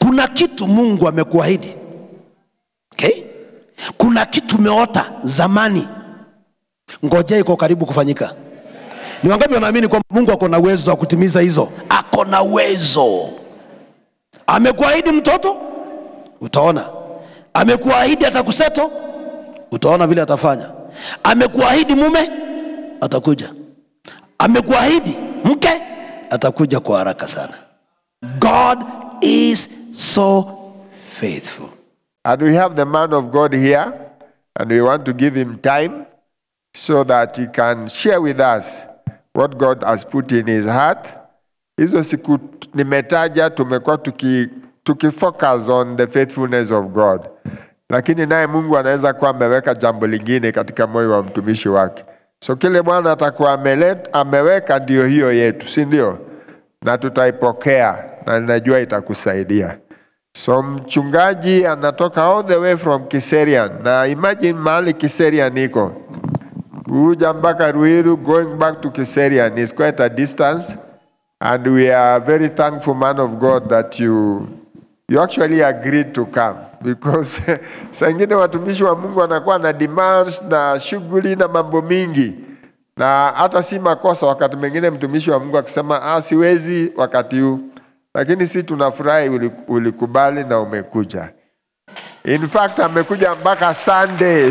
kuna kitu mungu amekuahidi okay? kuna kitu umeota zamani ngojea iko karibu kufanyika ni wangapi wanaamini kwamba mungu ako na uwezo wa kutimiza hizo ako na uwezo amekuahidi mtoto utaona amekuahidi atakuseto utaona vile atafanya amekuahidi mume atakuja amekuahidi mke atakuja kwa haraka sana god is so faithful And we have the man of God here, and we want to give him time so that he can share with us what God has put in his heart. Hizo siku t- nimetaja tumekuwa tuki, tukifocus on the faithfulness of God, lakini naye Mungu anaweza kuwa ameweka jambo lingine katika moyo wa mtumishi wake. So kile Bwana atakuwa amelet- ameweka ndio hiyo yetu, si ndio? Na tutaipokea na ninajua itakusaidia. So mchungaji anatoka all the way from Kiserian na imagine mahali Kiserian iko kuja mpaka Ruiru going back to Kiserian is quite a distance and we are very thankful man of God that you you actually agreed to come because saa ingine watumishi wa Mungu wanakuwa na demands na shughuli na mambo mingi na hata si makosa wakati mwingine mtumishi wa Mungu akisema ah, siwezi wakati huu lakini si tunafurahi uli- ulikubali na umekuja. In fact amekuja mpaka Sunday.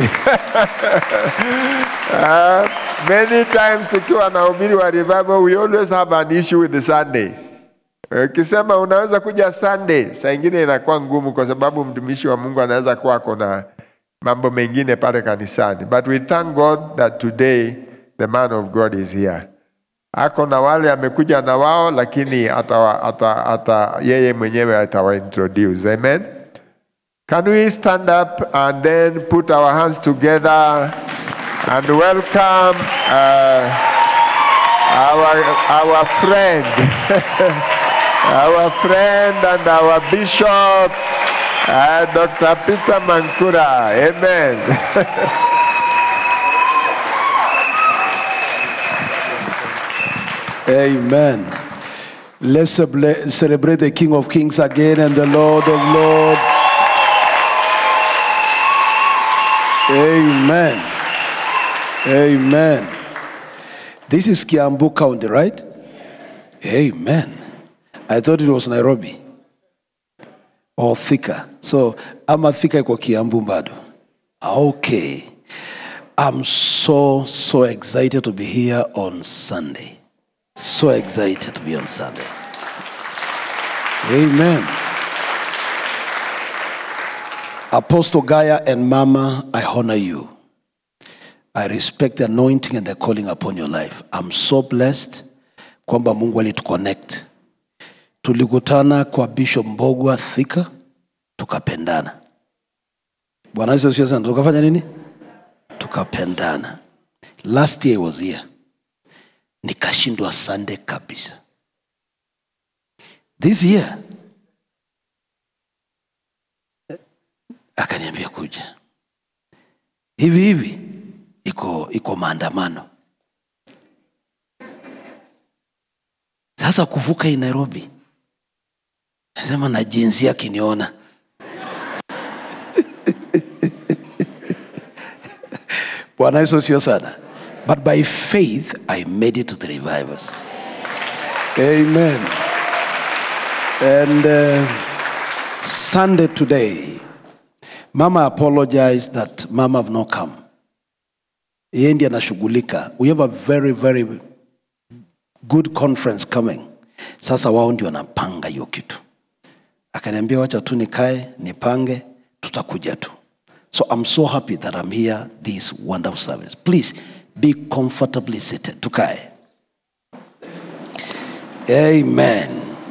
uh, many times tukiwa na ubiri wa revival we always have an issue with the Sunday. Ukisema unaweza kuja Sunday, saa ingine inakuwa ngumu kwa sababu mtumishi wa Mungu anaweza kuwa kuna mambo mengine pale kanisani. But we thank God that today the man of God is here ako na wale amekuja na wao lakini ata, ata, ata, yeye mwenyewe atawa introduce amen can we stand up and then put our hands together and welcome uh, our, our friend our friend and our bishop uh, dr peter mankura amen Amen. Let's celebra- celebrate the King of Kings again and the Lord of Lords. Amen. Amen. This is Kiambu County, right? Amen. I thought it was Nairobi or Thika. So I'm a Thika iko Kiambu bado. Okay. I'm so, so excited to be here on Sunday. So excited to be on Sunday. Amen. Apostle Gaia and Mama, I honor you. I respect the anointing and the calling upon your life. I'm so blessed kwamba Mungu alituconnect. Tulikutana kwa Bishop Mbogwa Thika, tukapendana. Bwana Yesu asifiwe sana. Tukafanya nini? Tukapendana. Last year I was here nikashindwa Sunday kabisa. This year akaniambia kuja hivi hivi, iko iko maandamano sasa kuvuka hii Nairobi, nasema na jinsi akiniona Bwana Yesu sio sana. But by faith I made it to the revivals. Amen. And uh, Sunday today, Mama apologized that Mama have not come. Yeye ndiye anashughulika. We have a very very good conference coming. Sasa wao ndio wanapanga hiyo kitu. Akaniambia wacha tu nikae nipange, tutakuja tu. So I'm so happy that I'm here this wonderful service. Please be comfortably seated. Tukae. Amen.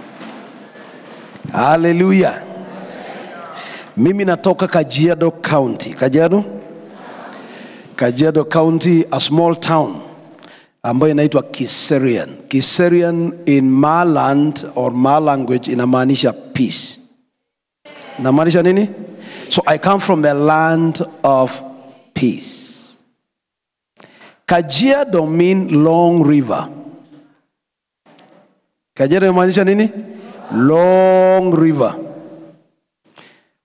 Hallelujah. Mimi natoka Kajiado County. Kajiado? Kajiado County, a small town ambayo inaitwa Kiserian. Kiserian in Ma land or Ma language inamaanisha peace. Inamaanisha nini? So I come from the land of peace. Kajiado mean long river. Kajiado inamaanisha nini? Long river.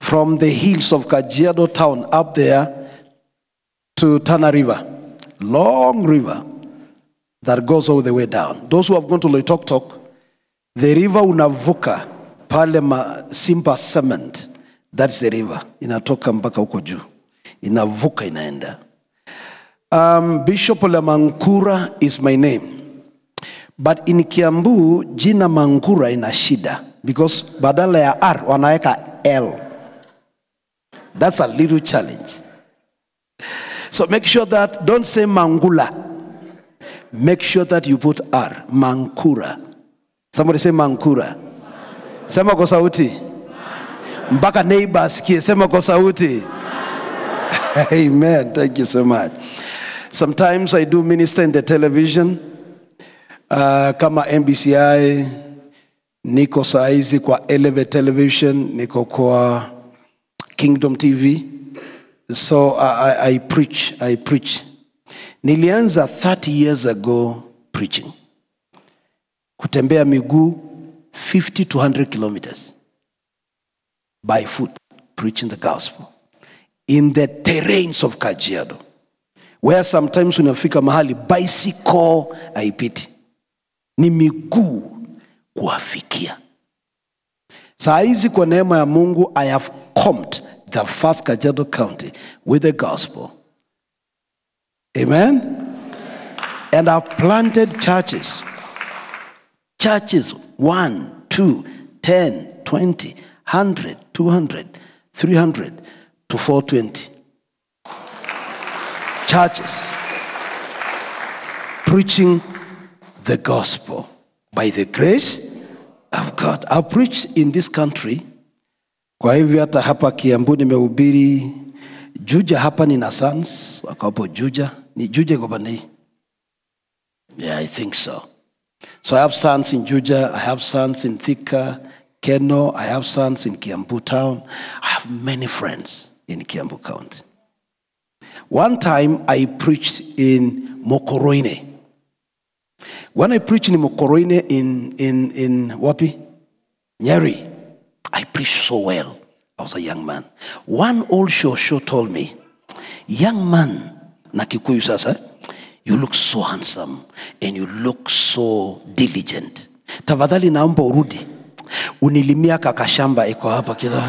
from the hills of Kajiado town up there to Tana River. Long river that goes all the way down. Those who have gone to Loitoktok, the river unavuka pale ma Simba Cement. That's the river. Inatoka mpaka huko juu. Inavuka inaenda. Um, Bishop Ole Mankura is my name. But in Kiambu jina Mangura ina shida because badala ya R wanaweka L. That's a little challenge. So make sure that don't say Mangula. Make sure that you put R. Mankura. Somebody say Mankura. Sema kwa sauti. Mpaka neighbor asikie. Sema kwa sauti. Amen. Thank you so much. Sometimes I do minister in the television uh, kama MBCI, niko saa hizi kwa Elevate Television, niko kwa Kingdom TV. So I, I, I preach, I preach. Nilianza 30 years ago preaching. Kutembea miguu 50 to 100 kilometers by foot preaching the gospel in the terrains of Kajiado where sometimes unafika mahali bicycle haipiti ni miguu kuwafikia saa hizi kwa neema ya mungu i have combed the first kajiado county with the gospel amen and i've planted churches churches 1 2 10 20 100 200 300 to 420 churches preaching the gospel by the grace of God. I've preached in this country. Kwa hivyo hata hapa Kiambu nimehubiri Juja, hapa nina sons wako hapo Juja. Ni Juja iko pande hii? Yeah, I think so. So I have sons in Juja, I have sons in Thika, Keno, I have sons in Kiambu town. I have many friends in Kiambu County. One time I preached in Mokoroine. When I preached in Mokoroine in, in, in Wapi? Nyeri, I preached so well. I was a young man. One old show show told me, young man, na Kikuyu sasa, you look so handsome and you look so diligent. Tafadhali naomba urudi. Unilimia kakashamba iko hapa kidogo.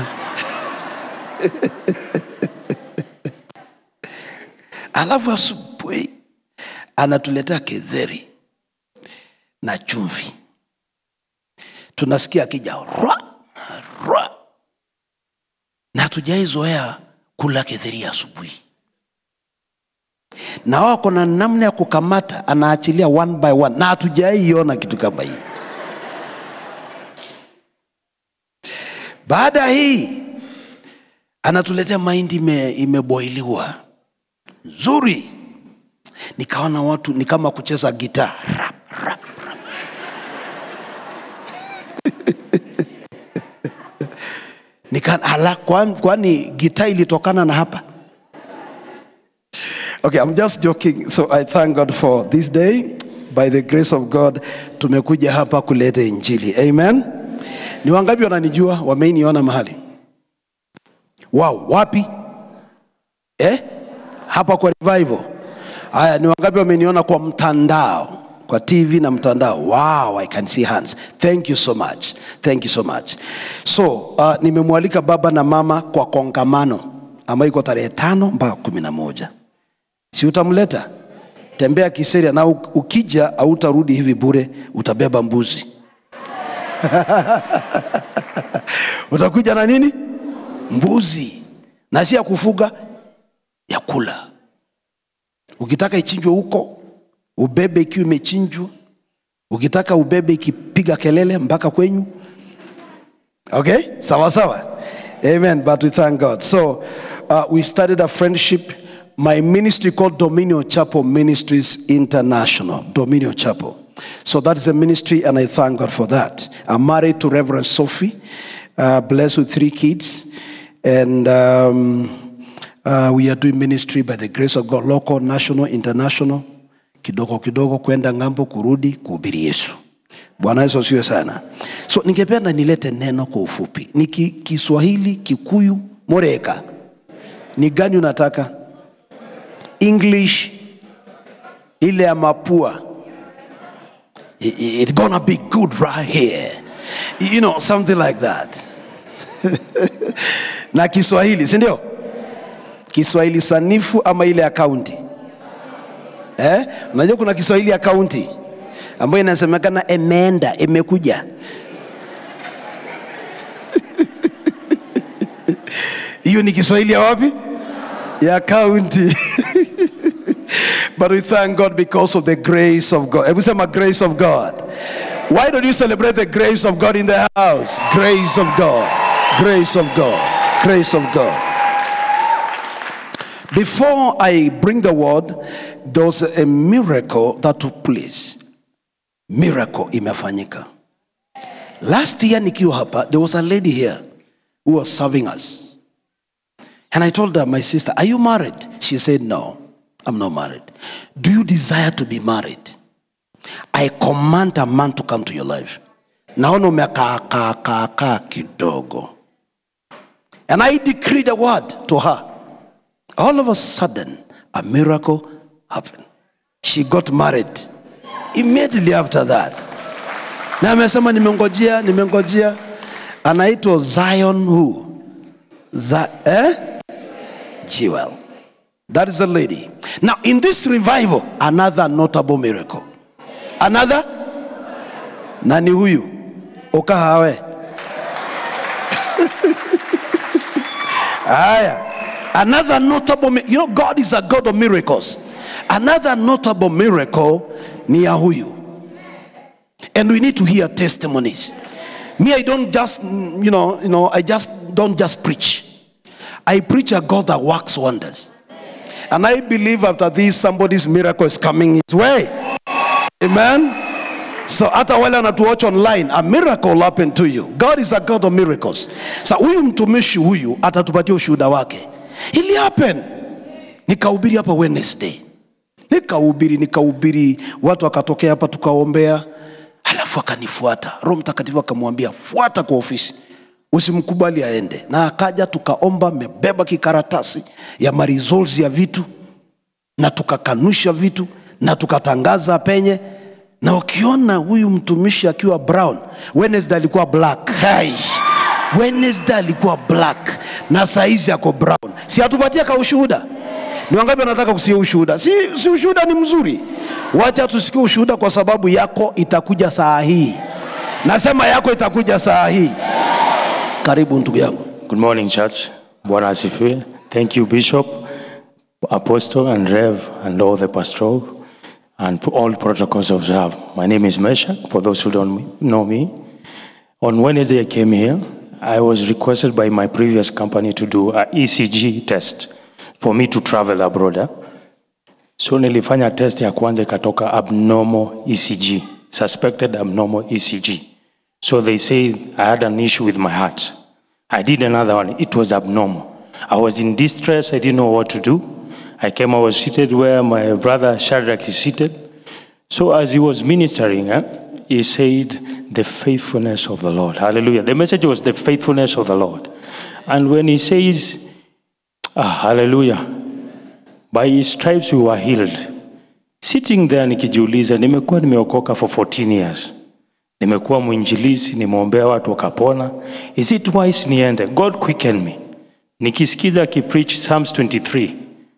alafu asubuhi anatuletea kedheri na chumvi tunasikia akija rwa rwa na hatujaizoea kula kedheri asubuhi na wako na namna ya kukamata anaachilia one by one na hatujaiona kitu kama hii baada ya hii anatuletea mahindi ime- imeboiliwa nzuri nikaona watu ni kama kucheza gitaa rap, rap, rap. Nika, ala, kwani, kwani gitaa ilitokana na hapa okay i'm just joking so i thank god for this day by the grace of god tumekuja hapa kuleta injili amen ni wangapi wananijua wameiniona mahali wow wapi eh? hapa kwa revival haya ni wangapi wameniona kwa mtandao kwa tv na mtandao wow i can see hands thank you so much thank you so much so uh, nimemwalika baba na mama kwa kongamano ambayo iko tarehe tano mpaka kumi na moja si utamleta tembea kiseria na u- ukija autarudi hivi bure utabeba mbuzi utakuja na nini mbuzi na si ya kufuga ya kula ukitaka ichinjwe huko ubebe ikiwa imechinjwa ukitaka ubebe ikipiga kelele mpaka kwenyu okay sawa sawa amen but we thank god so uh, we started a friendship my ministry called dominion chapel ministries international dominion chapel so that is a ministry and i thank god for that i'm married to reverend sophie uh, blessed with three kids and um, uh, we are doing ministry by the grace of god local national international kidogo kidogo kwenda ng'ambo kurudi kuhubiri yesu bwana yesu asiwe sana so ningependa nilete neno kwa ufupi ni ki, kiswahili kikuyu Mureka. Ni gani unataka? English ile ya mapua. I- i- It's gonna be good right here. You know, something like that. na Kiswahili, si ndio? Kiswahili sanifu ama ile ya kaunti? Eh? Unajua kuna Kiswahili ya kaunti ambayo inasemekana imeenda, imekuja. Hiyo ni Kiswahili ya wapi? Ya kaunti. But we thank God because of the grace of God. Hebu sema grace of God. Why don't you celebrate the grace of God in the house? Grace of God. Grace of God. Grace of God. Before I bring the word, there was a miracle that took place. Miracle imefanyika. Last year nikiwa hapa, there was a lady here who was serving us. And I told her, my sister, are you married? She said, no, I'm not married. Do you desire to be married? I command a man to come to your life. Naona umekaa kaa kaa kaa kidogo. And I decree the word to her. All of a sudden, a miracle happened. She got married immediately after that. Na amesema nimengojea, nimengojea. Anaitwa Zion who? Za, eh? Jewel. That is the lady. Now, in this revival, another notable miracle. Another? Nani huyu? Ukahawe. Aya. Another notable, mi- you know, God is a God of miracles. Another notable miracle ni ya huyu. And we need to hear testimonies. Me, I don't just, mm, you know, you know, I just don't just preach. I preach a God that works wonders. And I believe after this, somebody's miracle is coming his way. Amen. So hata wale wanatuwatch online, a miracle will happen to you. God is a God of miracles. Sa huyu mtumishi huyu atatupatia ushuhuda wake. Ili happen. Nikahubiri hapa Wednesday. Nikahubiri, nikahubiri, watu wakatokea hapa tukaombea, halafu akanifuata. Roho Mtakatifu akamwambia fuata kwa ofisi, usimkubali aende. Na akaja tukaomba, mebeba kikaratasi ya maresults ya vitu na tukakanusha vitu na tukatangaza penye na ukiona huyu mtumishi akiwa brown wednesday alikuwa black Hai. wednesday alikuwa black na saizi ako brown si atupatie ka ushuhuda ni wangapi wanataka kusikia ushuhuda si, si ushuhuda ni mzuri wacha tusikie ushuhuda kwa sababu yako itakuja saa hii nasema yako itakuja saa hii karibu ndugu yangu Good morning, church. Bwana asifiwe. Thank you, Bishop, Apostle, and Rev, and all the pastoral, and all protocols observed. My name is Meshach, for those who don't know me. On Wednesday, I came here. I was requested by my previous company to do a ECG test for me to travel abroad. eh. So nilifanya test ya kwanza ikatoka abnormal ECG, suspected abnormal ECG. So they say I had an issue with my heart. I did another one. It was abnormal. I was in distress. I didn't know what to do. I came, I was seated where my brother Shadrach is seated. So as he was ministering, eh, he said, The faithfulness of the Lord. Hallelujah. The message was the faithfulness of the Lord. And when he says, ah, Hallelujah, by his stripes we were healed. Sitting there nikijiuliza, nimekuwa nimeokoka for 14 years nimekuwa mwinjilisi nimeombea watu wakapona is it wise niende god quicken me nikisikiza akipreach psalms 23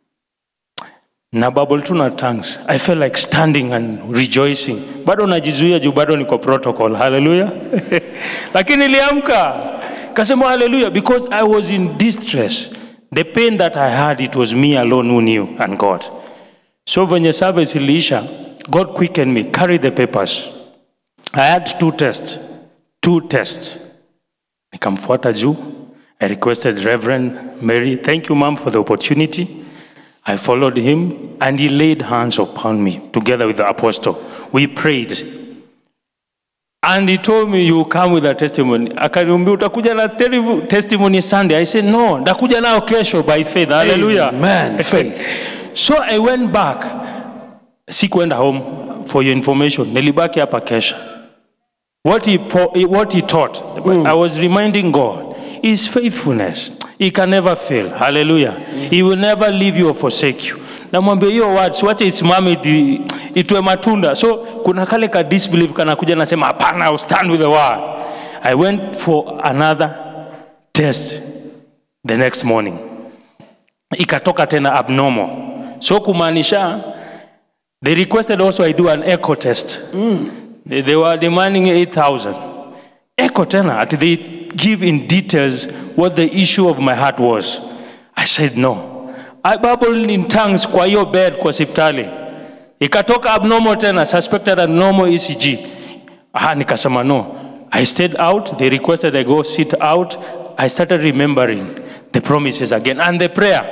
na bubble tu na tongues i felt like standing and rejoicing bado najizuia juu bado niko protocol haleluya lakini niliamka kasema haleluya because i was in distress the pain that i had it was me alone who knew and god so venye service iliisha god quickened me carry the papers I had two tests, two tests. Nikamfuata juu. I requested Reverend Mary, thank you, ma'am, for the opportunity. I followed him and he laid hands upon me together with the apostle. We prayed. And he told me, you will come with a testimony. Akaniambia utakuja na tele- testimony Sunday. I said, no, ndakuja nao kesho by faith. Hallelujah. Amen. Faith. So I went back. Sikuenda home for your information. Nilibaki hapa kesha. What he, po- what he taught, I was reminding God, His faithfulness. He can never fail. Hallelujah. He will never leave you or forsake you. Namwambia hiyo words wache isimame iti- itoe matunda. So kuna kale ka disbelief kanakuja nasema hapana, I'll stand with the word. I went for another test the next morning. Ikatoka tena abnormal. So kumaanisha they requested also I do an echo test. They, they were demanding 8,000. Echo tena, ati they give in details what the issue of my heart was. I said no. I babbled in tongues kwa hiyo bed kwa hospitali. Ikatoka abnormal tena, suspected abnormal ECG. Ah, nikasema no. I stayed out. They requested I go sit out. I started remembering the promises again and the prayer.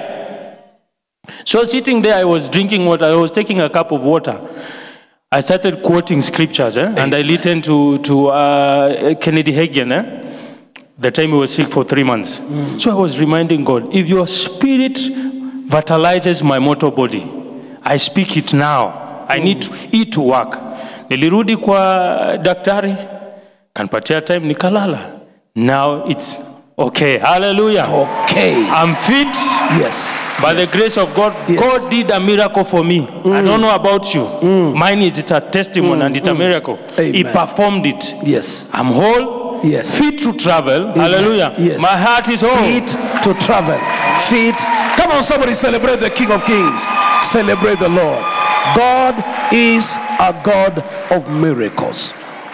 So sitting there, I was drinking water. I was taking a cup of water. I started quoting scriptures, eh? and I listened to, to uh, Kennedy Hagin, eh? the time he was sick for three months. So I was reminding God, if your spirit vitalizes my mortal body, I speak it now. I need to, it to work. Nilirudi kwa daktari, kanipatia time, nikalala. Now it's okay. Hallelujah. Okay. I'm fit. Yes. By the grace of God, Yes. God did a miracle for me. I don't know about you. Mine is it's a testimony and it's a miracle. He Amen. performed it. Yes. I'm whole, Yes. fit to travel. Hallelujah. Yes. My heart is whole. Feet to travel. Feet. Come on, somebody celebrate the King of Kings. Celebrate the Lord. God is a God of miracles.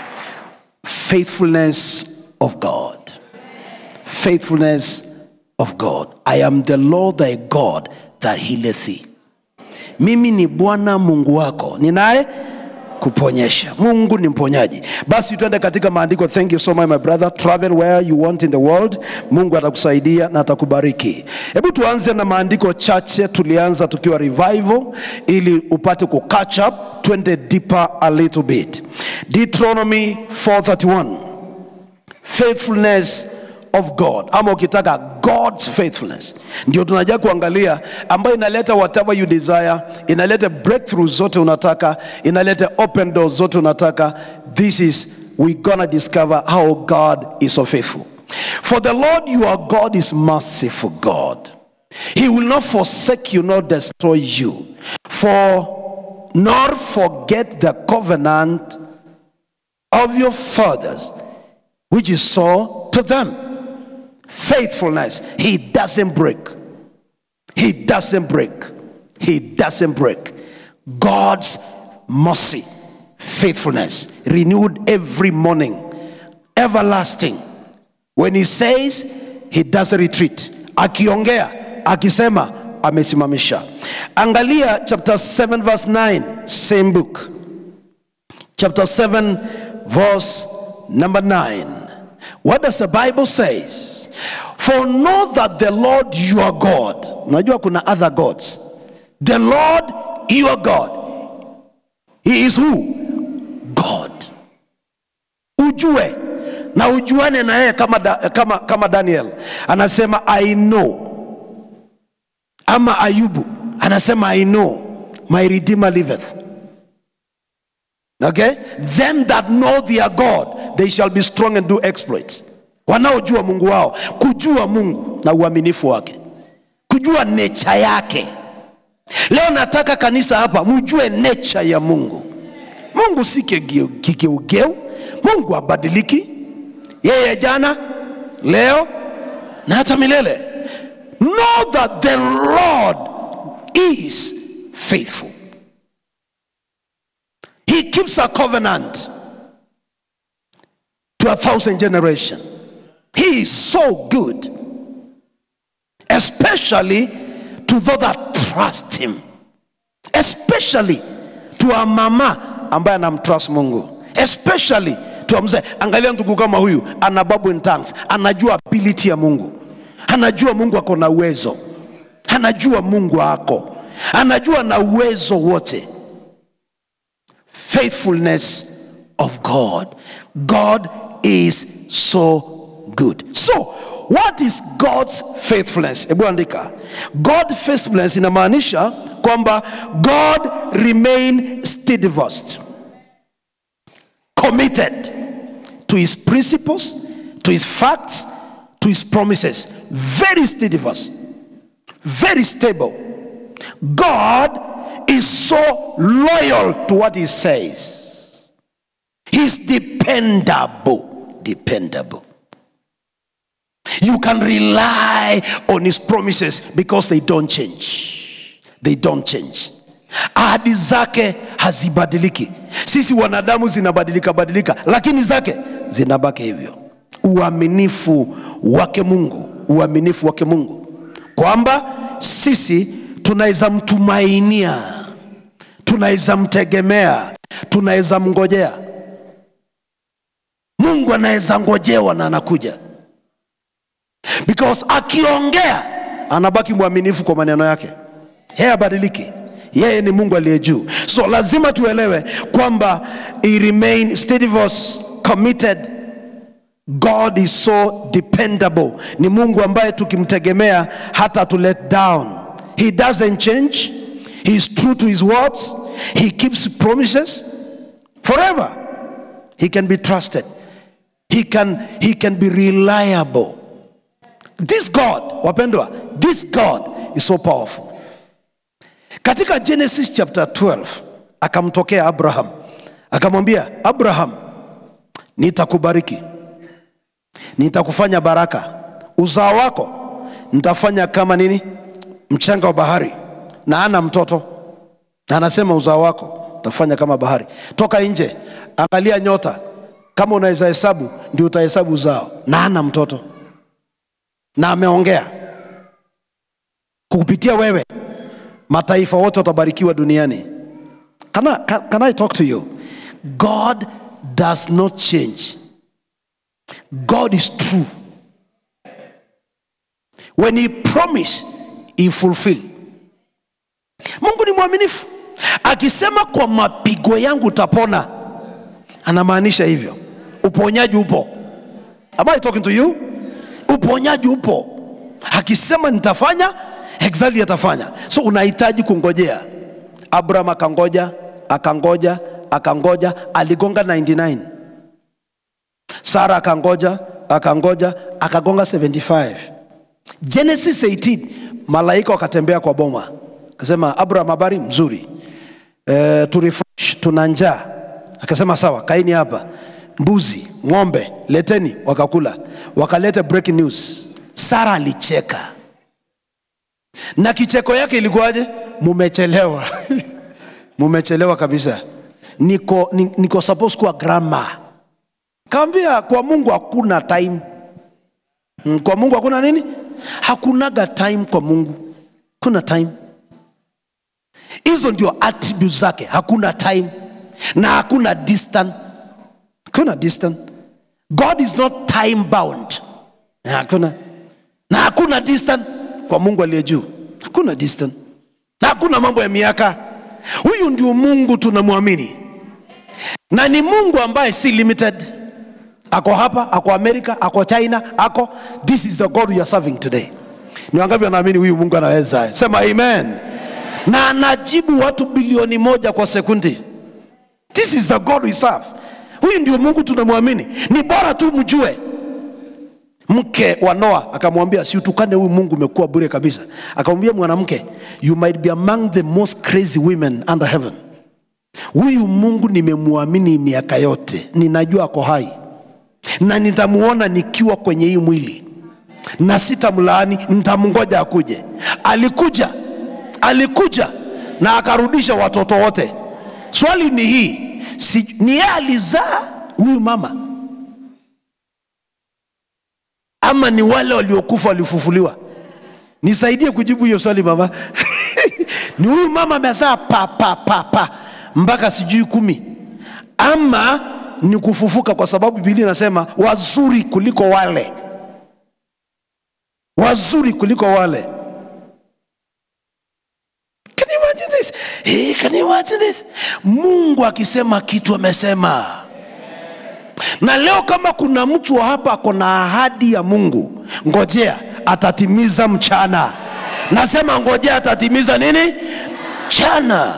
Faithfulness of God. Faithfulness of God. I am the Lord thy God that healeth thee. Mimi ni Bwana Mungu wako ninaye kuponyesha. Mungu ni mponyaji. Basi tuende katika maandiko. Thank you so much my brother. Travel where you want in the world. Mungu atakusaidia na atakubariki. Hebu tuanze na maandiko chache. Tulianza tukiwa revival ili upate ku catch up, twende deeper a little bit. Deuteronomy 431 faithfulness of God ama ukitaka God's faithfulness ndio tunaja kuangalia ambayo inaleta whatever you desire inaleta breakthrough zote unataka inaleta open doors zote unataka this is we gonna discover how God is so faithful for the Lord your God is merciful God he will not forsake you nor destroy you for nor forget the covenant of your fathers which you saw to them. Faithfulness. He doesn't break. He doesn't break. He doesn't break. God's mercy, faithfulness, renewed every morning, everlasting. When he says, he doesn't retreat. Akiongea, akisema, amesimamisha. Angalia chapter 7 verse 9, same book chapter 7 verse number 9 what does the bible says for know that the lord your god unajua kuna other gods the lord your god he is who god ujue na ujuane na yeye kama, da, kama, kama daniel anasema i know ama ayubu anasema i know my redeemer liveth okay them that know their god they shall be strong and do exploits wanaojua mungu wao kujua mungu na uaminifu wake kujua nature yake leo nataka kanisa hapa mjue nature ya mungu mungu si kigeu- kigeugeu mungu abadiliki yeye jana leo na hata milele know that the lord is faithful He keeps a covenant to a thousand generation. He is so good, especially to those that trust him, especially to a mama ambaye anamtrust Mungu, especially to a mzee. Angalia ndugu kama huyu ana babu in tongues, anajua ability ya Mungu, anajua Mungu ako na uwezo, anajua Mungu ako, anajua na uwezo wote faithfulness of God. God is so good. So, what is God's faithfulness? Hebu andika. God faithfulness inamaanisha kwamba God remain steadfast, committed to his principles, to his facts, to his promises very steadfast very stable god is so loyal to what he says he's dependable dependable you can rely on his promises because they don't change they don't change ahadi zake hazibadiliki sisi wanadamu zinabadilika badilika lakini zake zinabaki hivyo uaminifu wake mungu uaminifu wake mungu kwamba sisi tunaweza mtumainia tunaweza mtegemea tunaweza mngojea mungu anaweza ngojewa na anakuja because akiongea anabaki mwaminifu kwa maneno yake yeye abadiliki yeye ni mungu aliye juu so lazima tuelewe kwamba he remain steadfast committed god is so dependable ni mungu ambaye tukimtegemea hata to let down he doesn't change he is true to his words he keeps promises forever he can be trusted he can, he can be reliable this god wapendwa this god is so powerful katika genesis chapter 12 akamtokea abraham akamwambia abraham nitakubariki nitakufanya baraka uzao wako nitafanya kama nini mchanga wa bahari na ana mtoto na anasema uzao wako utafanya kama bahari toka nje angalia nyota kama unaweza hesabu ndio utahesabu uzao na ana mtoto na ameongea kupitia wewe mataifa wote watabarikiwa duniani can I, can, can I talk to you god does not change god is true when he promise he fulfill mungu ni mwaminifu akisema kwa mapigo yangu utapona anamaanisha hivyo uponyaji upo am I talking to you uponyaji upo akisema nitafanya exactly atafanya so unahitaji kungojea abraham akangoja akangoja akangoja aligonga 99 sara akangoja akangoja akagonga 75 genesis 18 malaika wakatembea kwa boma akasema abraham habari mzuri e, tu refresh tuna njaa akasema sawa kaini hapa mbuzi ng'ombe leteni wakakula wakaleta breaking news sara alicheka na kicheko yake ilikuwaje mumechelewa mumechelewa kabisa niko, ni- niko suppose kuwa grama kawambia kwa mungu hakuna time Mm, kwa mungu hakuna nini hakunaga time kwa mungu kuna time hizo ndio attributes zake hakuna time na hakuna distant hakuna distant god is not time bound Na hakuna na hakuna distant kwa mungu aliye juu hakuna distant na hakuna mambo ya miaka huyu ndio mungu tunamwamini na ni mungu ambaye si limited ako hapa ako amerika ako china ako this is the god we are serving today ni wangapi wanaamini huyu mungu anaweza sema amen na anajibu watu bilioni moja kwa sekundi this is the god we serve huyu ndio mungu tunamwamini ni bora tu mjue mke wa noa akamwambia siutukane huyu mungu umekuwa bure kabisa akamwambia mwanamke you might be among the most crazy women under heaven huyu mungu nimemwamini miaka yote ninajua ako hai na nitamuona nikiwa kwenye hii mwili na sitamlaani nitamngoja akuje alikuja alikuja na akarudisha watoto wote swali ni hii si, ni yeye alizaa huyu mama ama ni wale waliokufa walifufuliwa nisaidie kujibu hiyo swali mama ni huyu mama amezaa pa pa pa pa mpaka sijui kumi ama ni kufufuka kwa sababu biblia inasema wazuri kuliko wale wazuri kuliko wale can you imagine this hey, can you imagine this mungu akisema kitu amesema na leo kama kuna mtu wa hapa ako na ahadi ya mungu ngojea atatimiza mchana nasema ngojea atatimiza nini mchana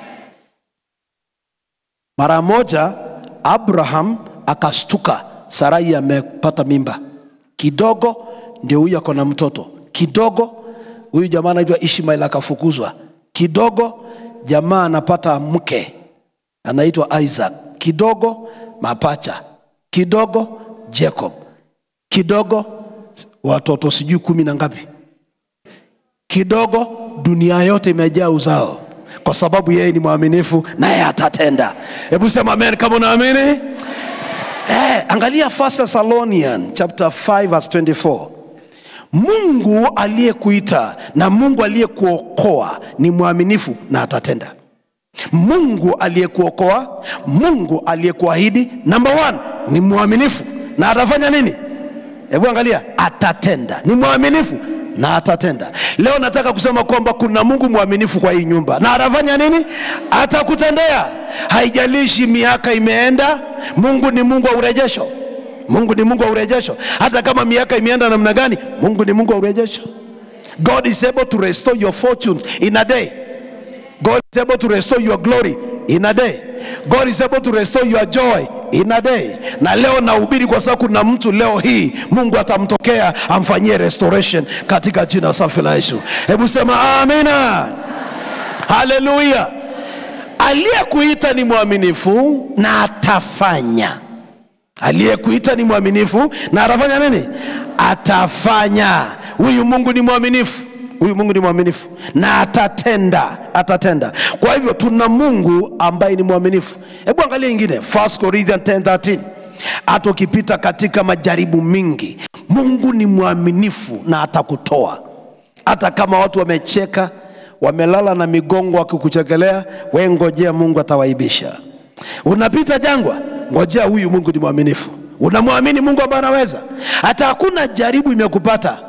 mara moja abraham akastuka sarai amepata mimba kidogo ndio huyu ako na mtoto kidogo huyu jamaa anaitwa ishmael akafukuzwa kidogo jamaa anapata mke anaitwa isaac kidogo mapacha kidogo jacob kidogo watoto sijui kumi na ngapi kidogo dunia yote imejaa uzao kwa sababu yeye ni mwaminifu naye atatenda hebu sema amen kama unaamini eh, angalia 1 thessalonian chapter 5 verse 24 mungu aliyekuita na mungu aliyekuokoa ni mwaminifu na atatenda mungu aliyekuokoa mungu aliyekuahidi number one ni mwaminifu na atafanya nini hebu angalia atatenda ni mwaminifu na atatenda leo nataka kusema kwamba kuna mungu mwaminifu kwa hii nyumba na atafanya nini atakutendea haijalishi miaka imeenda mungu ni mungu wa urejesho mungu ni mungu wa urejesho hata kama miaka imeenda namna gani mungu ni mungu wa urejesho god is able to restore your fortunes in a day God is able to restore your glory in a day. God is able to restore your joy in a day. Na leo nahubiri kwa sababu kuna mtu leo hii Mungu atamtokea amfanyie restoration katika jina safi la Yesu. Hebu sema amina. Haleluya. Aliyekuita ni mwaminifu na atafanya. Aliyekuita ni mwaminifu na atafanya nini? Atafanya. Huyu Mungu ni mwaminifu huyu mungu ni mwaminifu na atatenda atatenda kwa hivyo tuna mungu ambaye ni mwaminifu hebu angalia ingine 1 corinthians 10:13 hata ukipita katika majaribu mingi mungu ni mwaminifu na atakutoa hata kama watu wamecheka wamelala na migongo wakikuchekelea we ngojea mungu atawaibisha unapita jangwa ngojea huyu mungu ni mwaminifu unamwamini mungu ambaye anaweza hata hakuna jaribu imekupata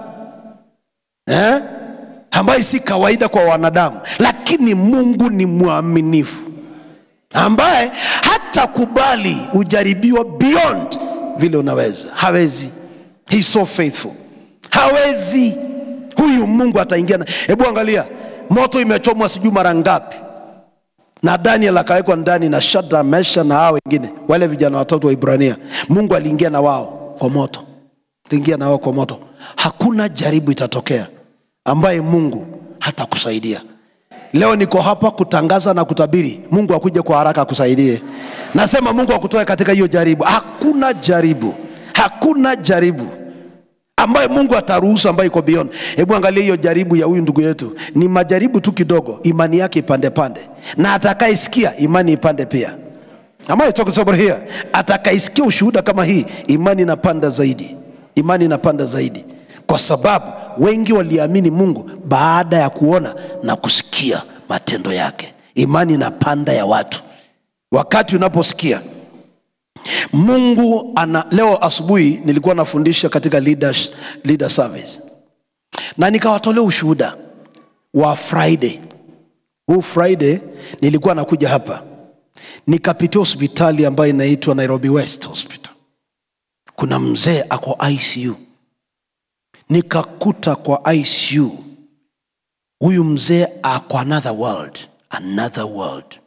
eh? ambayo si kawaida kwa wanadamu lakini mungu ni mwaminifu ambaye hatakubali ujaribiwa beyond vile unaweza hawezi He so faithful hawezi huyu mungu ataingia na hebu angalia moto imechomwa sijui mara ngapi na daniel akawekwa ndani na shadra mesha na hao wengine wale vijana watoto wa ibrania mungu aliingia na wao kwa moto aliingia na wao kwa moto hakuna jaribu itatokea ambaye mungu hatakusaidia leo niko hapa kutangaza na kutabiri mungu akuje kwa haraka akusaidie nasema mungu akutoe katika hiyo jaribu hakuna jaribu hakuna jaribu ambaye mungu ataruhusu ambayo iko beyond hebu angalia hiyo jaribu ya huyu ndugu yetu ni majaribu tu kidogo imani yake ipande pande na atakaisikia imani ipande pia Am I talking to somebody here? atakaisikia ushuhuda kama hii imani inapanda zaidi imani inapanda zaidi kwa sababu wengi waliamini mungu baada ya kuona na kusikia matendo yake imani inapanda ya watu wakati unaposikia mungu ana leo asubuhi nilikuwa nafundisha katika leaders, leader service na nikawatolea ushuhuda wa friday huu friday nilikuwa nakuja hapa nikapitia hospitali ambayo inaitwa nairobi west hospital kuna mzee ako icu nikakuta kwa icu huyu mzee ako another world another world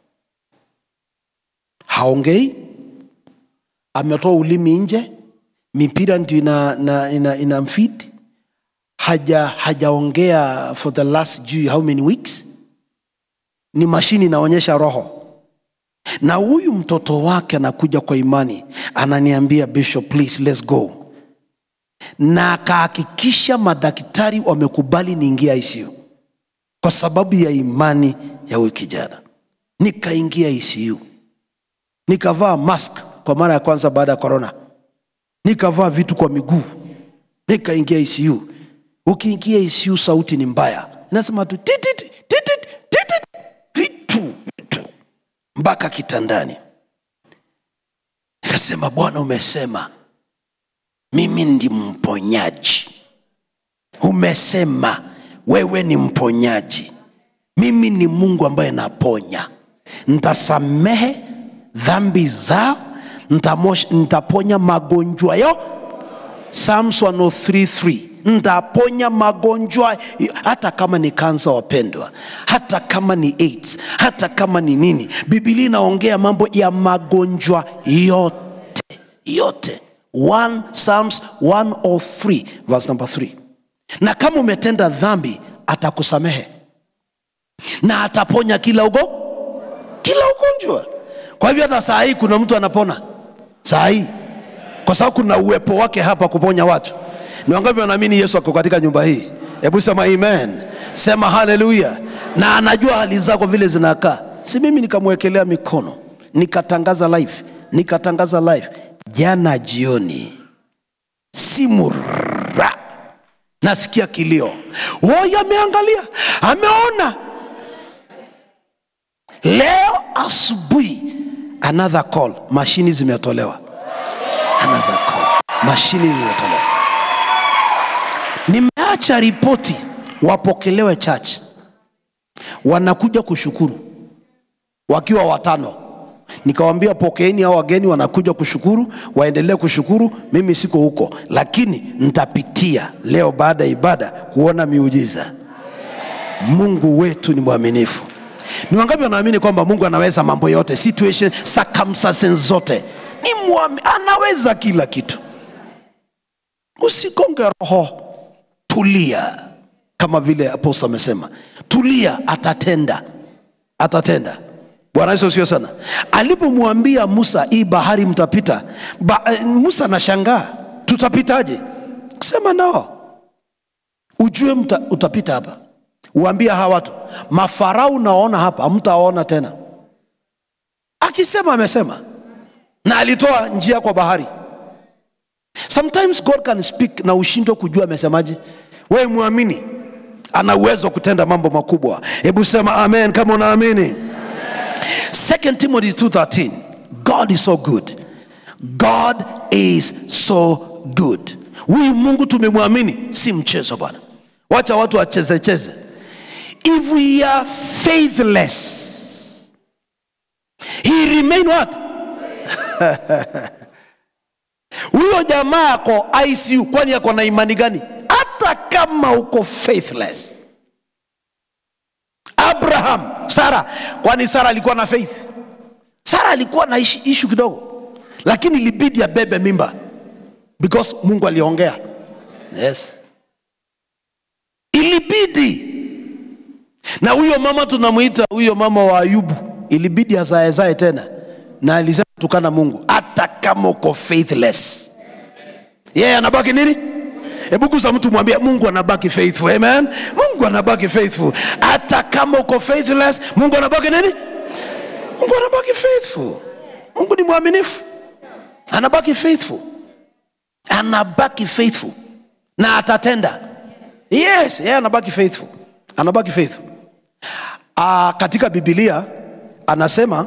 haongei ametoa ulimi nje mipira ndio ina, ina, ina, ina mfid haja hajaongea for the last juu how many weeks ni mashini inaonyesha roho na huyu mtoto wake anakuja kwa imani ananiambia bishop please let's go na akahakikisha madaktari wamekubali niingia ICU kwa sababu ya imani ya huyu kijana. Nikaingia ICU, nikavaa mask kwa mara ya kwanza baada ya corona, nikavaa vitu kwa miguu, nikaingia ICU. Ukiingia ICU sauti ni mbaya, inasema tu titit, titit, titit, vitu vitu mpaka kitandani. Nikasema, Bwana umesema mimi ndi mponyaji. Umesema wewe ni mponyaji, mimi ni Mungu ambaye naponya. Ntasamehe dhambi zao, ntamosh- ntaponya magonjwa yo. Psalms 103:3 ntaponya magonjwa hata kama ni kansa, wapendwa, hata kama ni AIDS, hata kama ni nini. Biblia inaongea mambo ya magonjwa yote yote 1 Psalms 103 verse number 3 na kama umetenda dhambi atakusamehe na ataponya kila ugo kila ugonjwa kwa hivyo hata saa hii kuna mtu anapona saa hii kwa sababu kuna uwepo wake hapa kuponya watu ni wangapi wanaamini yesu ako katika nyumba hii hebu sema amen sema haleluya na anajua hali zako vile zinakaa si mimi nikamwekelea mikono nikatangaza live nikatangaza live jana jioni simura nasikia kilio woye ameangalia ameona leo asubuhi another call mashini zimetolewa another call mashini zimetolewa nimeacha ripoti wapokelewe church wanakuja kushukuru wakiwa watano nikawambia pokeeni hao wageni wanakuja kushukuru waendelee kushukuru mimi siko huko lakini nitapitia leo baada ya ibada kuona miujiza mungu wetu ni mwaminifu ni wangapi wanaamini kwamba mungu anaweza mambo yote situation circumstances zote ni mwami, anaweza kila kitu usigonge roho tulia kama vile aposto amesema tulia atatenda atatenda bwana yesu sio sana alipomwambia musa hii bahari mtapita ba, eh, musa anashangaa tutapitaje sema nao ujue mta, utapita hapa uambie hawa watu mafarau naona hapa hamtaona tena akisema amesema na alitoa njia kwa bahari sometimes god can speak na ushindwe kujua amesemaje wewe mwamini ana uwezo wa kutenda mambo makubwa hebu sema amen kama unaamini 2 timothy 213 god is so good god is so good huyu mungu tumemwamini si mchezo bwana wacha watu wachezecheze if we are faithless he remain what huyo jamaa ako icu kwani ako na imani gani hata kama uko faithless abraham sara kwani sara alikuwa na faith sara alikuwa na ishi- ishu kidogo lakini ilibidi abebe mimba because mungu aliongea yes ilibidi na huyo mama tunamwita huyo mama wa ayubu ilibidi azaezae tena na alisema tukana mungu hata kama uko faithless yeye yeah, anabaki nini hebu gusa mtu mwambie mungu anabaki faithful amen mungu anabaki faithful hata kama uko faithless mungu anabaki nini mungu anabaki faithful mungu ni mwaminifu anabaki faithful anabaki faithful na atatenda yes yeye anabaki faithful anabaki faithful uh, katika bibilia anasema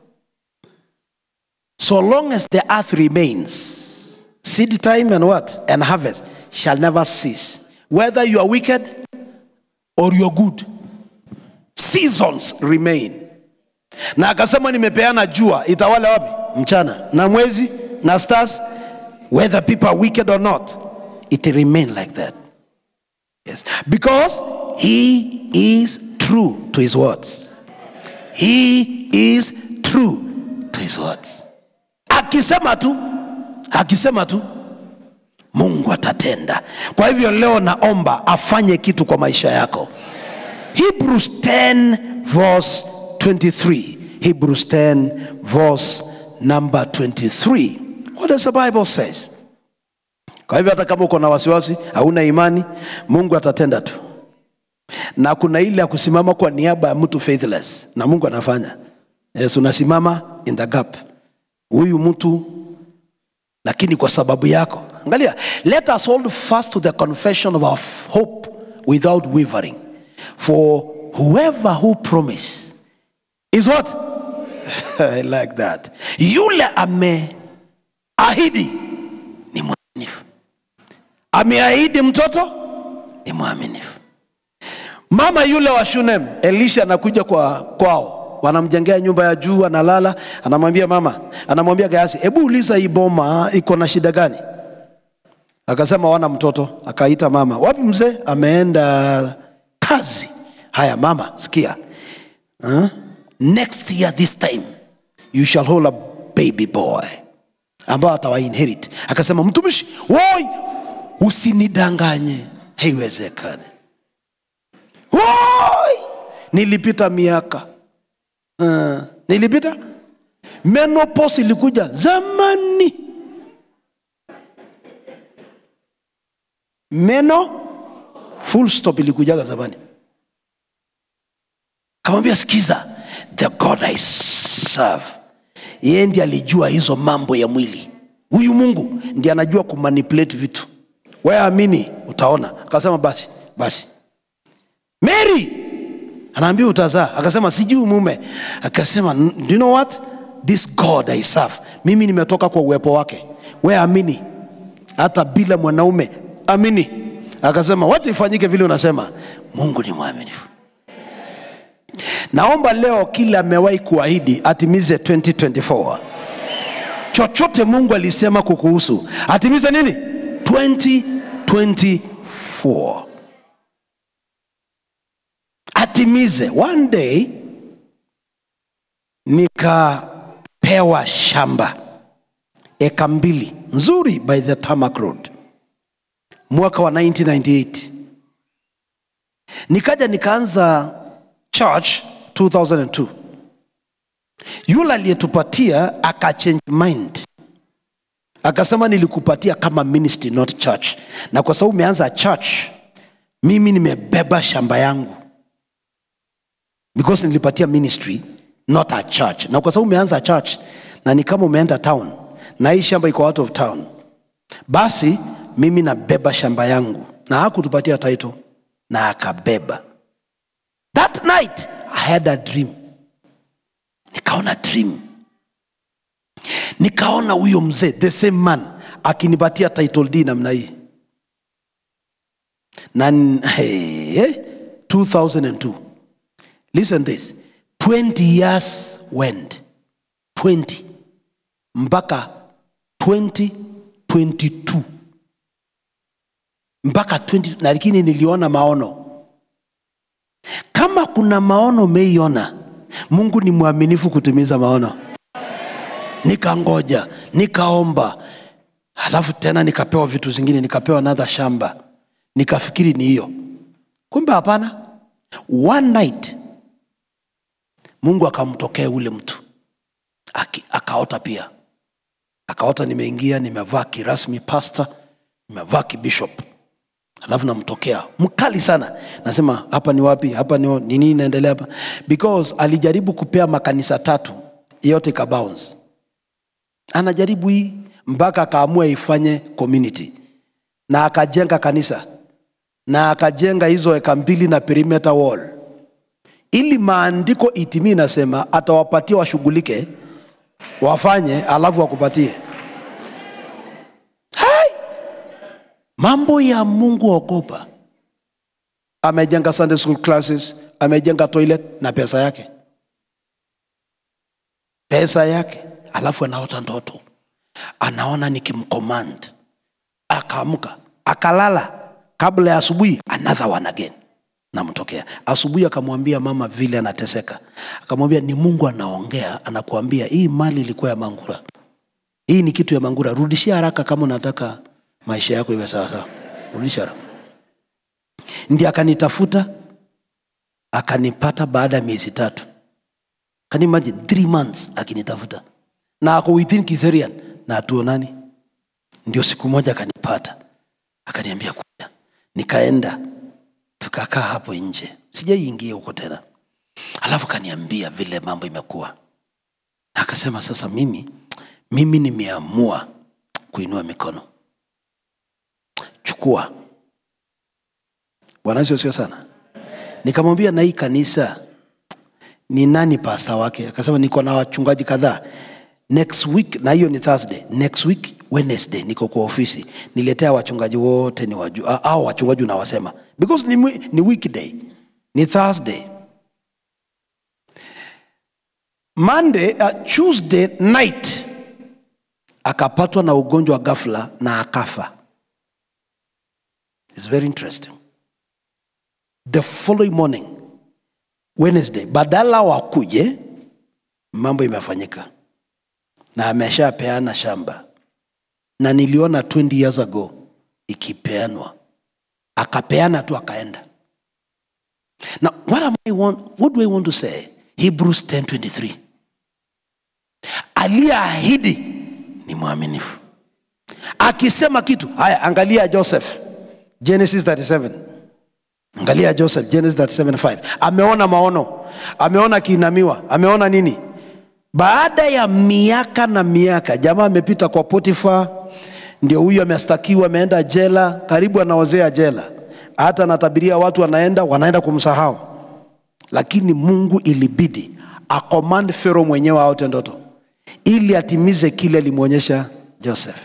so long as the earth remains seed time and what and harvest shall never cease whether you are wicked or you are good seasons remain na akasema nimepeana jua itawale wapi mchana na mwezi na stars whether people are wicked or not it remain like that yes because he is true to his words he is true to his words akisema tu akisema tu mungu atatenda kwa hivyo leo naomba afanye kitu kwa maisha yako hebrews 10 verse 23 hebrews 10 verse number 23 what does the bible says kwa hivyo hata kama uko na wasiwasi hauna imani mungu atatenda tu na kuna ile ya kusimama kwa niaba ya mtu faithless na mungu anafanya yes unasimama in the gap huyu mtu lakini kwa sababu yako angalia let us hold fast to the confession of our f- hope without wavering for whoever who promise is what I like that yule ameahidi ni mwaminifu ameahidi mtoto ni mwaminifu mama yule wa shunem elisha anakuja kwa kwao wanamjengea nyumba ya juu analala anamwambia mama anamwambia gayasi hebu uliza hii boma iko na shida gani akasema wana mtoto akaita mama wapi mzee ameenda kazi haya mama sikia huh? next year this time you shall hold a baby boy ambao atawainherit akasema mtumishi woi usinidanganye haiwezekani woi nilipita miaka uh, nilipita menopause ilikuja zamani meno full stop ilikujaga zamani kamwambia sikiza the god i serve yeye ndi alijua hizo mambo ya mwili huyu mungu ndi anajua kumanipulate vitu wewe amini utaona akasema basi basi mary anaambia utazaa akasema sijui mume akasema do you know what this god i serve mimi nimetoka kwa uwepo wake we amini hata bila mwanaume amini akasema wacha ifanyike vile unasema mungu ni mwaminifu naomba leo kila amewahi kuahidi atimize 2024 chochote mungu alisema kukuhusu atimize nini 2024 atimize one day nikapewa shamba eka mbili nzuri by the tarmac road mwaka wa 1998 nikaja nikaanza church 2002 yule aliyetupatia akachange mind akasema nilikupatia kama ministry not church na kwa sababu umeanza church mimi nimebeba shamba yangu because nilipatia ministry not a church na kwa sababu umeanza church na ni kama umeenda town na hii shamba iko out of town basi mimi nabeba shamba yangu na hakutupatia title na akabeba that night i had a dream nikaona dream nikaona huyo mzee the same man akinipatia title d namna hii na hey, hey, 2002 listen this 20 years went 20 mpaka 2022 mpaka 20 na lakini niliona maono kama kuna maono umeiona mungu ni mwaminifu kutimiza maono nikangoja nikaomba halafu tena nikapewa vitu zingine nikapewa another shamba nikafikiri ni hiyo kumbe hapana one night mungu akamtokea ule mtu Aki, akaota pia akaota nimeingia nimevaa kirasmi pasta nimevaa kibishop alafu namtokea mkali sana nasema hapa ni wapi hapa ni ni nini inaendelea hapa because alijaribu kupea makanisa tatu yote ikabounce anajaribu hii mpaka akaamua ifanye community na akajenga kanisa na akajenga hizo eka mbili na perimeter wall ili maandiko itimii inasema atawapatia washughulike wafanye alafu wakupatie Hai! mambo ya mungu ogopa amejenga sunday school classes amejenga toilet na pesa yake pesa yake alafu anaota ndoto anaona nikimcommand akaamka akalala kabla ya asubuhi another one again namtokea asubuhi akamwambia mama vile anateseka akamwambia ni mungu anaongea anakuambia hii mali ilikuwa ya mangura hii ni kitu ya mangura rudishia haraka kama unataka maisha yako iwe sawasawa rudisha haraka ndi akanitafuta akanipata baada ya miezi tatu Can you imagine three months akinitafuta na ako within Kiserian na hatuonani ndio siku moja akanipata akaniambia kuja nikaenda tukakaa hapo nje sijaiingia huko tena alafu akaniambia vile mambo imekuwa akasema sasa mimi mimi nimeamua kuinua mikono chukua bwana sio sio sana nikamwambia na hii kanisa ni nani pasta wake akasema niko na wachungaji kadhaa next week na hiyo ni thursday next week wednesday niko kwa ofisi niletea wachungaji wote ni waju, au wachungaji unawasema because ni, mwi- ni weekday ni thursday monday uh, tuesday night akapatwa na ugonjwa wa ghafla na akafa It's very interesting the following morning wednesday badala wakuje mambo imefanyika na ameshapeana shamba na niliona 20 years ago ikipeanwa akapeana tu akaenda now what, am I want, what do i want to say hebrews 1023 aliyeahidi ni mwaminifu akisema kitu haya angalia joseph genesis 37 angalia joseph genesis 37 ameona maono ameona akiinamiwa ameona nini baada ya miaka na miaka jamaa amepita kwa potifa ndio huyu amestakiwa ameenda jela karibu anaozea jela hata anatabiria watu wanaenda wanaenda kumsahau lakini mungu ilibidi akomand fero mwenyewe aote ndoto ili atimize kile alimwonyesha joseph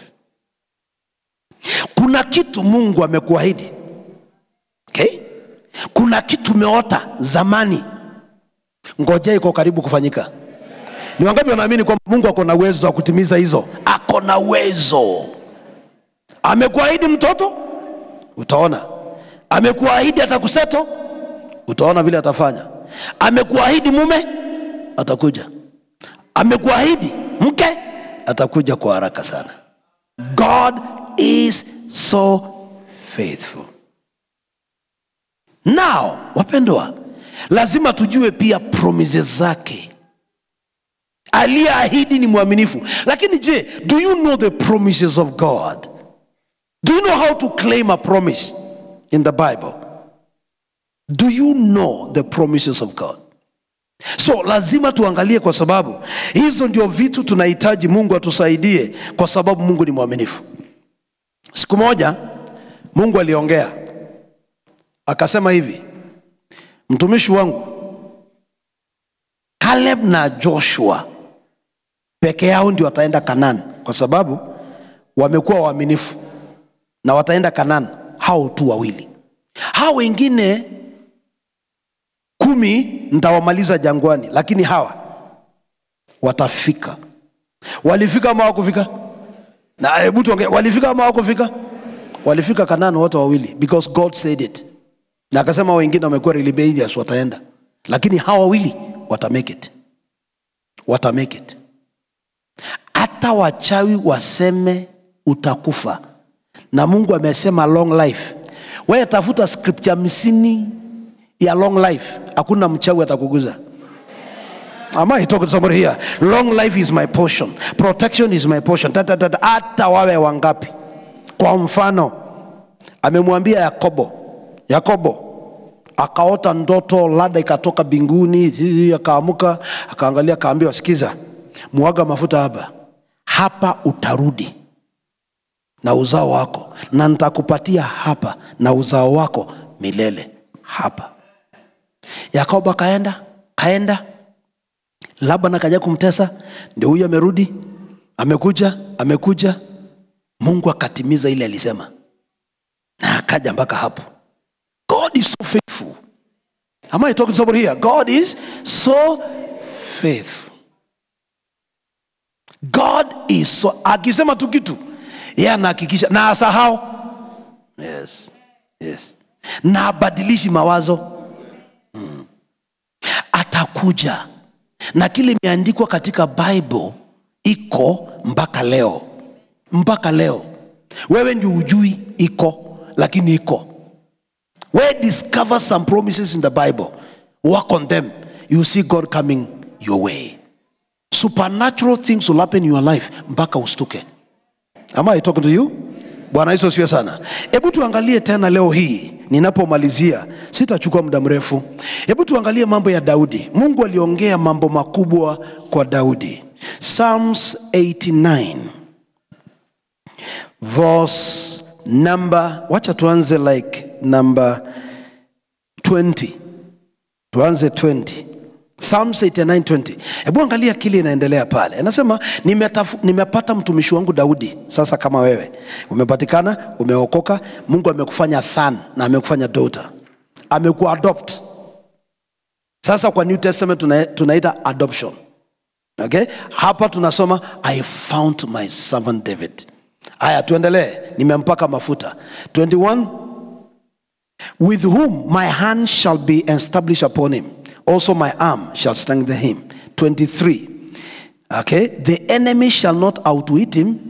kuna kitu mungu amekuahidi okay? kuna kitu umeota zamani ngojea iko karibu kufanyika ni wangapi wanaamini kwamba mungu ako na uwezo wa kutimiza hizo ako na uwezo amekuahidi mtoto utaona amekuahidi atakuseto utaona vile atafanya amekuahidi mume atakuja amekuahidi mke atakuja kwa haraka sana god is so faithful now wapendwa lazima tujue pia promises zake aliyeahidi ni mwaminifu lakini je do you know the promises of god do you know how to claim a promise in the bible do you know the promises of god so lazima tuangalie kwa sababu hizo ndio vitu tunahitaji mungu atusaidie kwa sababu mungu ni mwaminifu siku moja mungu aliongea akasema hivi mtumishi wangu caleb na joshua peke yao ndio wataenda kanani kwa sababu wamekuwa waaminifu na wataenda kanani hao tu wawili hao wengine kumi ntawamaliza jangwani lakini hawa watafika walifika ama wakufika na hebu tuongee walifika ama wakufika walifika kanani wote wawili because god said it na akasema wengine wamekuwa rebellious wataenda lakini hawa wawili watamake it watamake it hata wachawi waseme utakufa na mungu amesema long life wewe tafuta scripture hamsini ya long life hakuna mchawi atakuguza Am I talking to somebody here? Long life is my portion. Protection is my portion. Ta, ta, ta, ta. Hata wawe wangapi. Kwa mfano, amemwambia Yakobo, Yakobo akaota ndoto, lada ikatoka binguni, akaamuka, akaangalia, akaambiwa, sikiza, mwaga mafuta hapa, hapa utarudi na uzao wako, na nitakupatia hapa na uzao wako milele hapa. Yakobo akaenda kaenda, Laban akaja kumtesa, ndio huyu amerudi, amekuja, amekuja. Mungu akatimiza ile alisema, na akaja mpaka hapo. God is so faithful. Am I talking to somebody here? God is so faithful. God is so, akisema tu kitu yeye anahakikisha na asahau. Yes, yes, na abadilishi mawazo mm. Atakuja na kile imeandikwa katika Bible iko mpaka leo, mpaka leo. Wewe ndio ujui iko, lakini iko. Where discover some promises in the Bible, work on them, you see God coming your way. Supernatural things will happen in your life mpaka ustuke. Am I talking to you? Bwana Yesu asifiwe sana. Hebu tuangalie tena leo hii ninapomalizia, sitachukua muda mrefu. Hebu tuangalie mambo ya Daudi. Mungu aliongea mambo makubwa kwa Daudi. Psalms 89 verse number, wacha tuanze like number 20, tuanze 20 Psalms 89 20. Hebu angalia kile inaendelea pale. Anasema nimetafu, nimepata mtumishi wangu Daudi. Sasa kama wewe umepatikana, umeokoka, Mungu amekufanya son na amekufanya daughter, amekuadopt. Sasa kwa New Testament tuna, tunaita adoption. Okay? Hapa tunasoma I found my servant David. Haya, tuendelee. Nimempaka mafuta 21 with whom my hand shall be established upon him also my arm shall strengthen him 23 okay the enemy shall not outwit him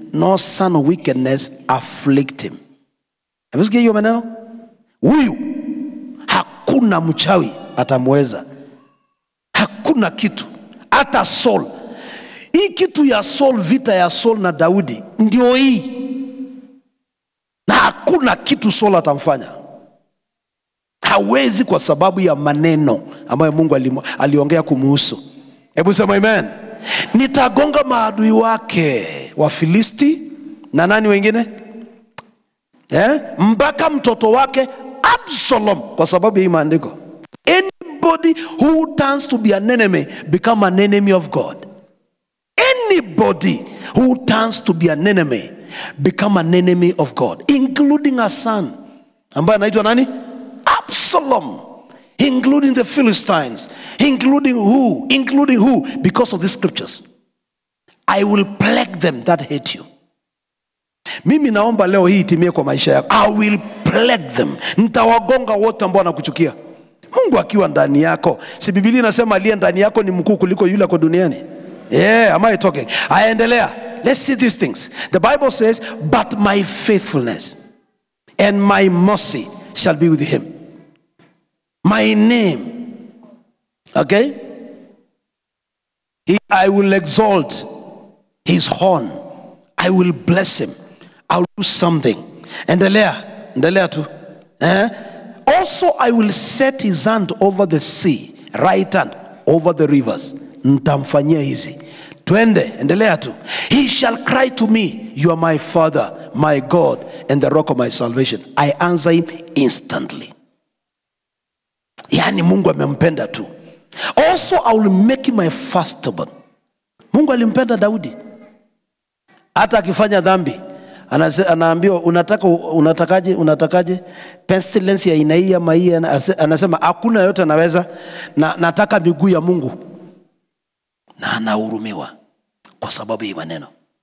no son of wickedness afflict him amesikia hiyo maneno huyu hakuna mchawi atamweza hakuna kitu hata Saul. Hii kitu ya Saul, vita ya Saul na Daudi ndio hii, na hakuna kitu Saul atamfanya, hawezi, kwa sababu ya maneno ambayo Mungu alimu- aliongea kumuhusu. Hebu sema amen. Nitagonga maadui wake Wafilisti na nani wengine eh? mpaka mtoto wake Absalom, kwa sababu ya hii maandiko. Anybody who turns to be an enemy become an enemy of God. Anybody who turns to be an enemy become an enemy of God, including a son ambaye anaitwa nani? Absalom, including the Philistines, including who? Including who? Because of these scriptures. I will plague them that hate you. mimi naomba leo hii itimie kwa maisha yako i will plague them nitawagonga wote ambao wanakuchukia mungu akiwa ndani yako si bibilia inasema aliye ndani yako ni mkuu kuliko yule ako duniani yeah, am I talking aendelea let's see these things the bible says but my faithfulness and my mercy shall be with him my name okay he, i will exalt his horn i will bless him i'll do something endelea endelea tu eh? also i will set his hand over the sea right hand over the rivers ntamfanyia hizi twende endelea tu he shall cry to me you are my father my god and the rock of my salvation i answer him instantly yaani mungu amempenda tu also i will make him my firstborn mungu alimpenda daudi hata akifanya dhambi anase- anaambiwa unataka unatakaje unatakaje pestilence ya aina hii ama hii anase- anasema hakuna yote anaweza na nataka miguu ya mungu na anahurumiwa kwa sababu hii maneno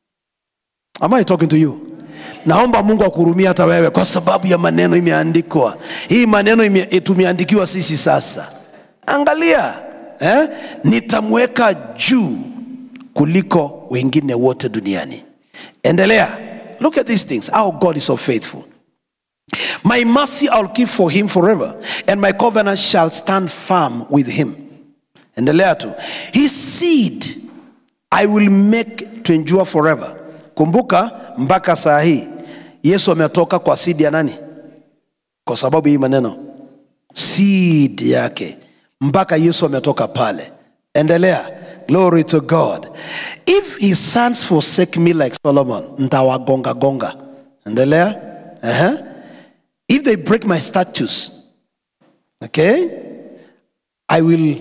Am I talking to you? Naomba Mungu akuhurumia hata wewe kwa sababu ya maneno imeandikwa. Hii maneno ime, tumeandikiwa sisi sasa. Angalia, eh? Nitamweka juu kuliko wengine wote duniani. Endelea. Look at these things. How God is so faithful. My mercy I'll keep for him forever, and my covenant shall stand firm with him. Endelea tu. His seed I will make to endure forever. Kumbuka mpaka saa hii Yesu ametoka kwa seed ya nani? Kwa sababu hii maneno seed yake mpaka Yesu ametoka pale. Endelea. Glory to God. If his sons forsake me like Solomon, ntawagonga gonga. Endelea. Uh-huh. If they break my statutes, okay, I will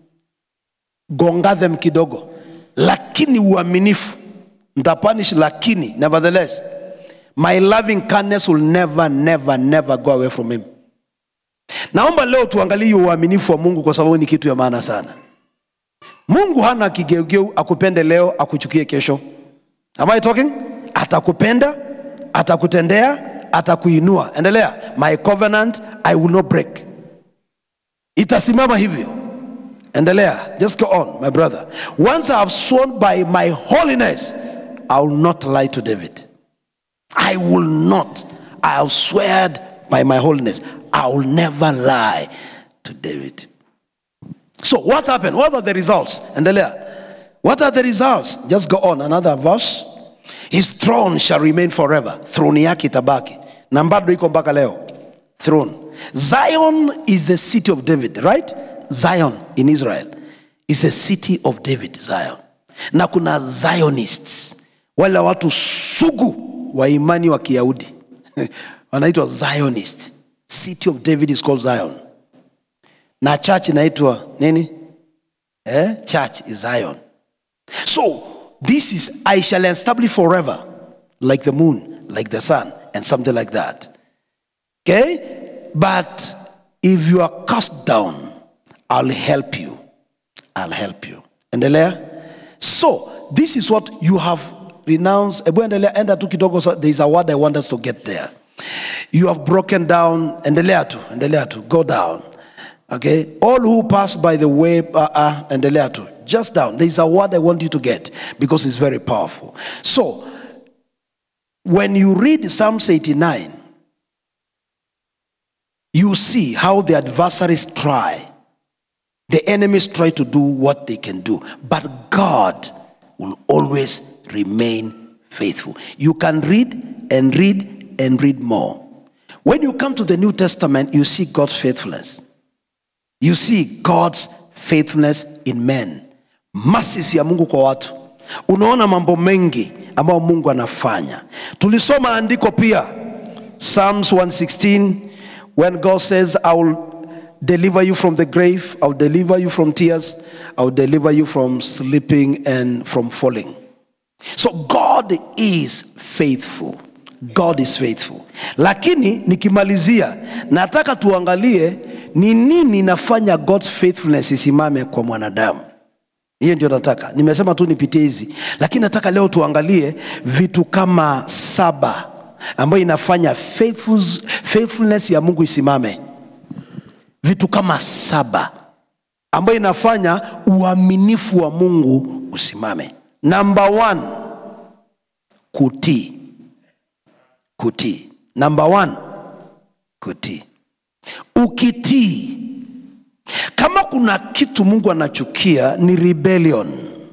gonga them kidogo, lakini uaminifu ntapunish, lakini nevertheless my loving kindness will never never never go away from him. Naomba leo tuangalie hiyo uaminifu wa Mungu kwa sababu ni kitu ya maana sana. Mungu hana kigeugeu akupende leo akuchukie kesho. Am I talking? Atakupenda, atakutendea, atakuinua. Endelea. My covenant I will not break. Itasimama hivyo. Endelea. Just go on, my brother. Once I have sworn by my holiness, I will not lie to David. I will not. I have sweared by my holiness. I will never lie to David. So what happened? What are the results? Endelea. What are the results? Just go on. Another verse. His throne shall remain forever. Throne yake itabaki. Na bado iko mpaka leo. Throne. Zion is the city of David, right? Zion in Israel is a city of David, Zion. Na kuna Zionists. Wale watu sugu wa imani wa Kiyahudi. Wanaitwa Zionist. City of David is called Zion na church inaitwa nini eh? church is zion so this is i shall establish forever like the moon like the sun and something like that okay but if you are cast down i'll help you i'll help you endelea so this is what you have renounced hebu endelea enda tu kidogo so there is a word i want us to get there you have broken down endelea tu endelea tu go down okay all who pass by the way uh, uh, endelea tu just down there is a word i want you to get because it's very powerful so when you read Psalms 89, you see how the adversaries try. The enemies try to do what they can do, but God will always remain faithful. You can read and read and read more. When you come to the New Testament, you see God's faithfulness. You see God's faithfulness in men. Mercies ya Mungu kwa watu. Unaona mambo mengi ambayo Mungu anafanya. Tulisoma andiko pia Psalms 116 when God says I will deliver you from the grave, I will deliver you from tears, I will deliver you from sleeping and from falling. So God is faithful. God is faithful. Lakini nikimalizia nataka tuangalie ni nini inafanya God's faithfulness isimame kwa mwanadamu. Hiyo ndio nataka. Nimesema tu nipitie hizi, lakini nataka leo tuangalie vitu kama saba ambayo inafanya faithful, faithfulness ya Mungu isimame. Vitu kama saba ambayo inafanya uaminifu wa Mungu usimame. Number one, kutii. Kutii. Number one, kutii. Ukitii, kama kuna kitu Mungu anachukia ni rebellion.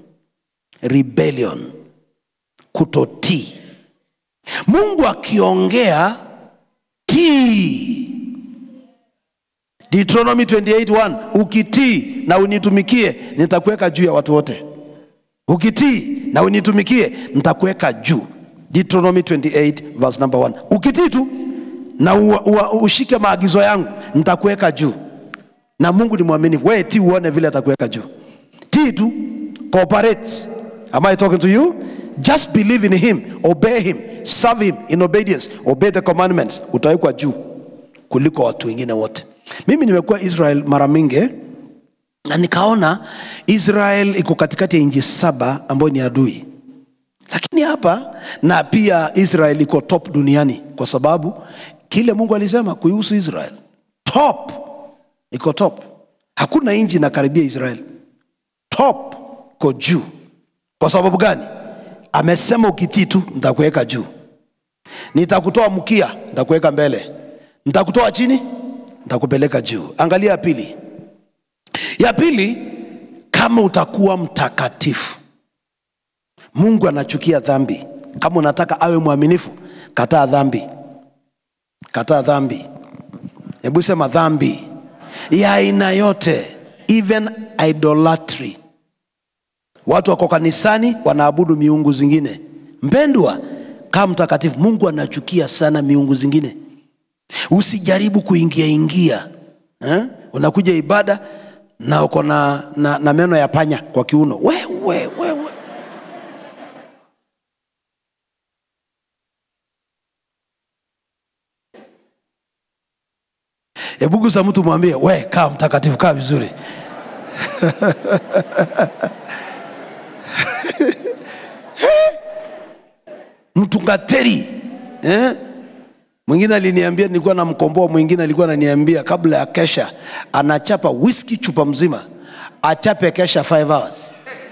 Rebellion, kutotii. Mungu akiongea tii. Deuteronomy 28:1 ukitii na unitumikie nitakuweka juu ya watu wote. Ukitii na unitumikie nitakuweka juu. Deuteronomy 28 verse number 1. Ukitii tu na u, u, ushike maagizo yangu nitakuweka juu. Na Mungu ni mwaminifu. Wewe tii uone vile atakuweka juu. Tii tu, cooperate. Am I talking to you? Just believe in him, obey him, serve him in obedience, obey the commandments. Utawekwa juu kuliko watu wengine wote. Mimi nimekuwa Israel mara mingi na nikaona Israel iko katikati ya nchi saba ambayo ni adui, lakini hapa na pia Israel iko top duniani kwa sababu kile Mungu alisema kuihusu Israel, top iko top. Hakuna nchi inakaribia Israel, top ko juu. Kwa sababu gani? Amesema ukitii tu nitakuweka juu, nitakutoa mkia, nitakuweka mbele, nitakutoa chini, nitakupeleka juu. Angalia ya pili. Ya pili, kama utakuwa mtakatifu. Mungu anachukia dhambi. Kama unataka awe mwaminifu, kataa dhambi, kataa dhambi. Hebu sema dhambi ya aina yote, even idolatry. Watu wako kanisani wanaabudu miungu zingine. Mpendwa, kama mtakatifu, Mungu anachukia sana miungu zingine. Usijaribu kuingia ingia eh? Unakuja ibada na uko na, na, na meno ya panya kwa kiuno. Wewe wewe Hebu gusa mtu mwambie, we kaa mtakatifu, kaa vizuri. Mtungateri eh? Mwingine aliniambia, nilikuwa namkomboa, mwingine alikuwa ananiambia kabla ya kesha anachapa whisky chupa mzima, achape kesha 5 hours.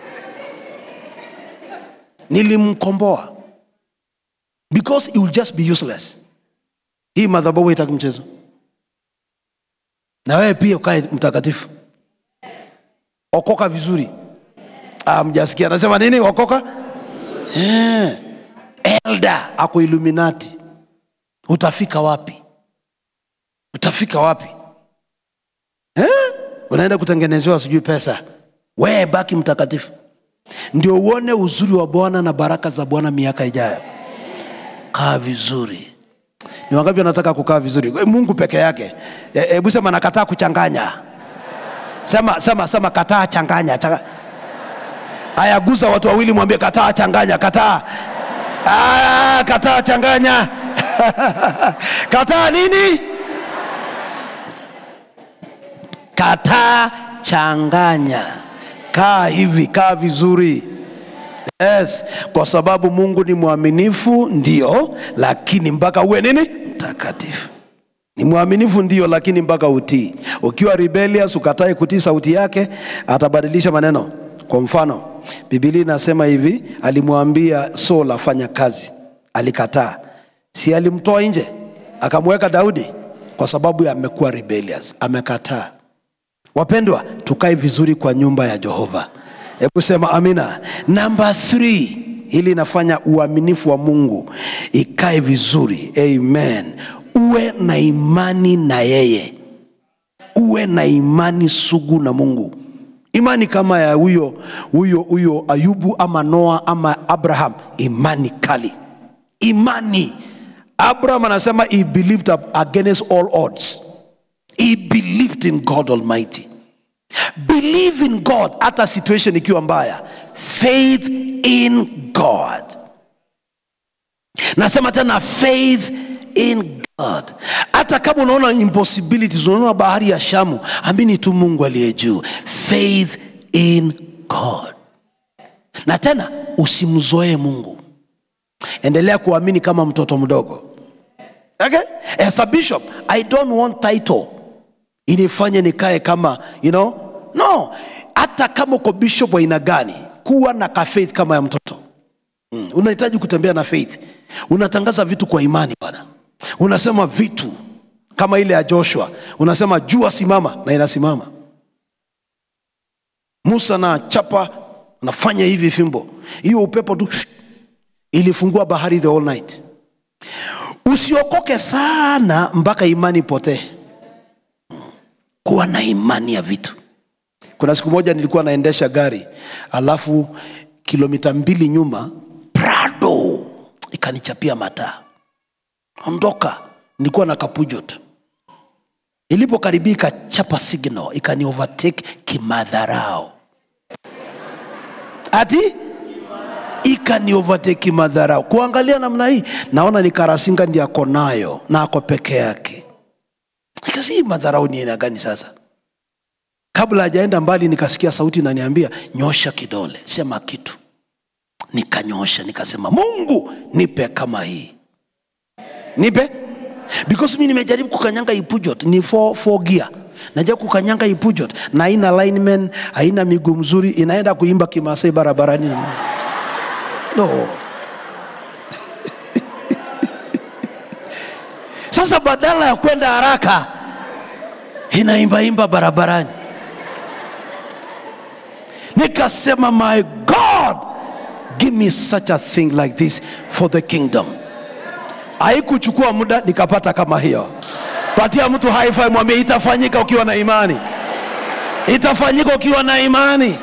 Nilimkomboa because it will just be useless. Hii madhabahu haitaki mchezo, na wewe pia ukae mtakatifu, okoka vizuri. Ah, mjasikia anasema nini? Okoka eh. Elda ako Illuminati utafika wapi? Utafika wapi eh? Unaenda kutengenezewa sijui pesa, wewe baki mtakatifu, ndio uone uzuri wa Bwana na baraka za Bwana miaka ijayo. Kaa vizuri. Ni wangapi wanataka kukaa vizuri? Mungu peke yake. Hebu sema nakataa kuchanganya. Sema, sema, sema kataa changanya. Changa... Aya, gusa watu wawili, mwambie kataa changanya, kataa. Ah, kataa changanya. kataa nini? Kataa changanya. Kaa hivi, kaa vizuri. Yes, kwa sababu Mungu ni mwaminifu ndio, lakini mpaka uwe nini? Mtakatifu. Ni mwaminifu ndio, lakini mpaka utii. Ukiwa rebellious, ukatae kutii sauti yake, atabadilisha maneno. Kwa mfano, Biblia inasema hivi, alimwambia Saul afanya kazi, alikataa si alimtoa nje akamweka daudi kwa sababu ya amekuwa rebellious amekataa wapendwa tukae vizuri kwa nyumba ya jehova hebu sema amina namba three ili inafanya uaminifu wa mungu ikae vizuri amen uwe na imani na yeye uwe na imani sugu na mungu imani kama ya huyo huyo huyo ayubu ama noa ama abraham imani kali imani abraham anasema he believed against all odds he believed in god almighty believe in god hata situation ikiwa mbaya faith in god nasema tena faith in god hata kama unaona impossibilities unaona bahari ya shamu amini tu mungu aliye juu faith in god na tena usimzoee mungu endelea kuamini kama mtoto mdogo okay? as a bishop i don't want title inifanye nikae kama you know no hata kama uko bishop wa aina gani kuwa na ka faith kama ya mtoto mm. unahitaji kutembea na faith unatangaza vitu kwa imani bwana unasema vitu kama ile ya joshua unasema jua simama na inasimama musa na chapa nafanya hivi fimbo hiyo upepo tu shh, ilifungua bahari the whole night usiokoke sana mpaka imani potee kuwa na imani ya vitu kuna siku moja nilikuwa naendesha gari alafu kilomita mbili nyuma prado ikanichapia mataa ondoka nilikuwa na kapujot ilipokaribia ikachapa signal ikani overtake kimadharao ati ikani overtake kimadharao kuangalia namna hii naona ni karasinga ndi ako nayo na ako peke yake nikasi hii madharau ni aina gani sasa kabla hajaenda mbali nikasikia sauti naniambia nyosha kidole sema kitu nikanyosha nikasema mungu nipe kama hii nipe because mi nimejaribu kukanyanga ipujot ni four, four gear najua kukanyanga ipujot na haina lineman haina miguu mzuri inaenda kuimba kimasai barabarani no. sasa badala ya kwenda haraka inaimbaimba barabarani nikasema my god give me such a thing like this for the kingdom haikuchukua muda nikapata kama hiyo patia mtu haifi mwambie itafanyika ukiwa na imani itafanyika ukiwa na imani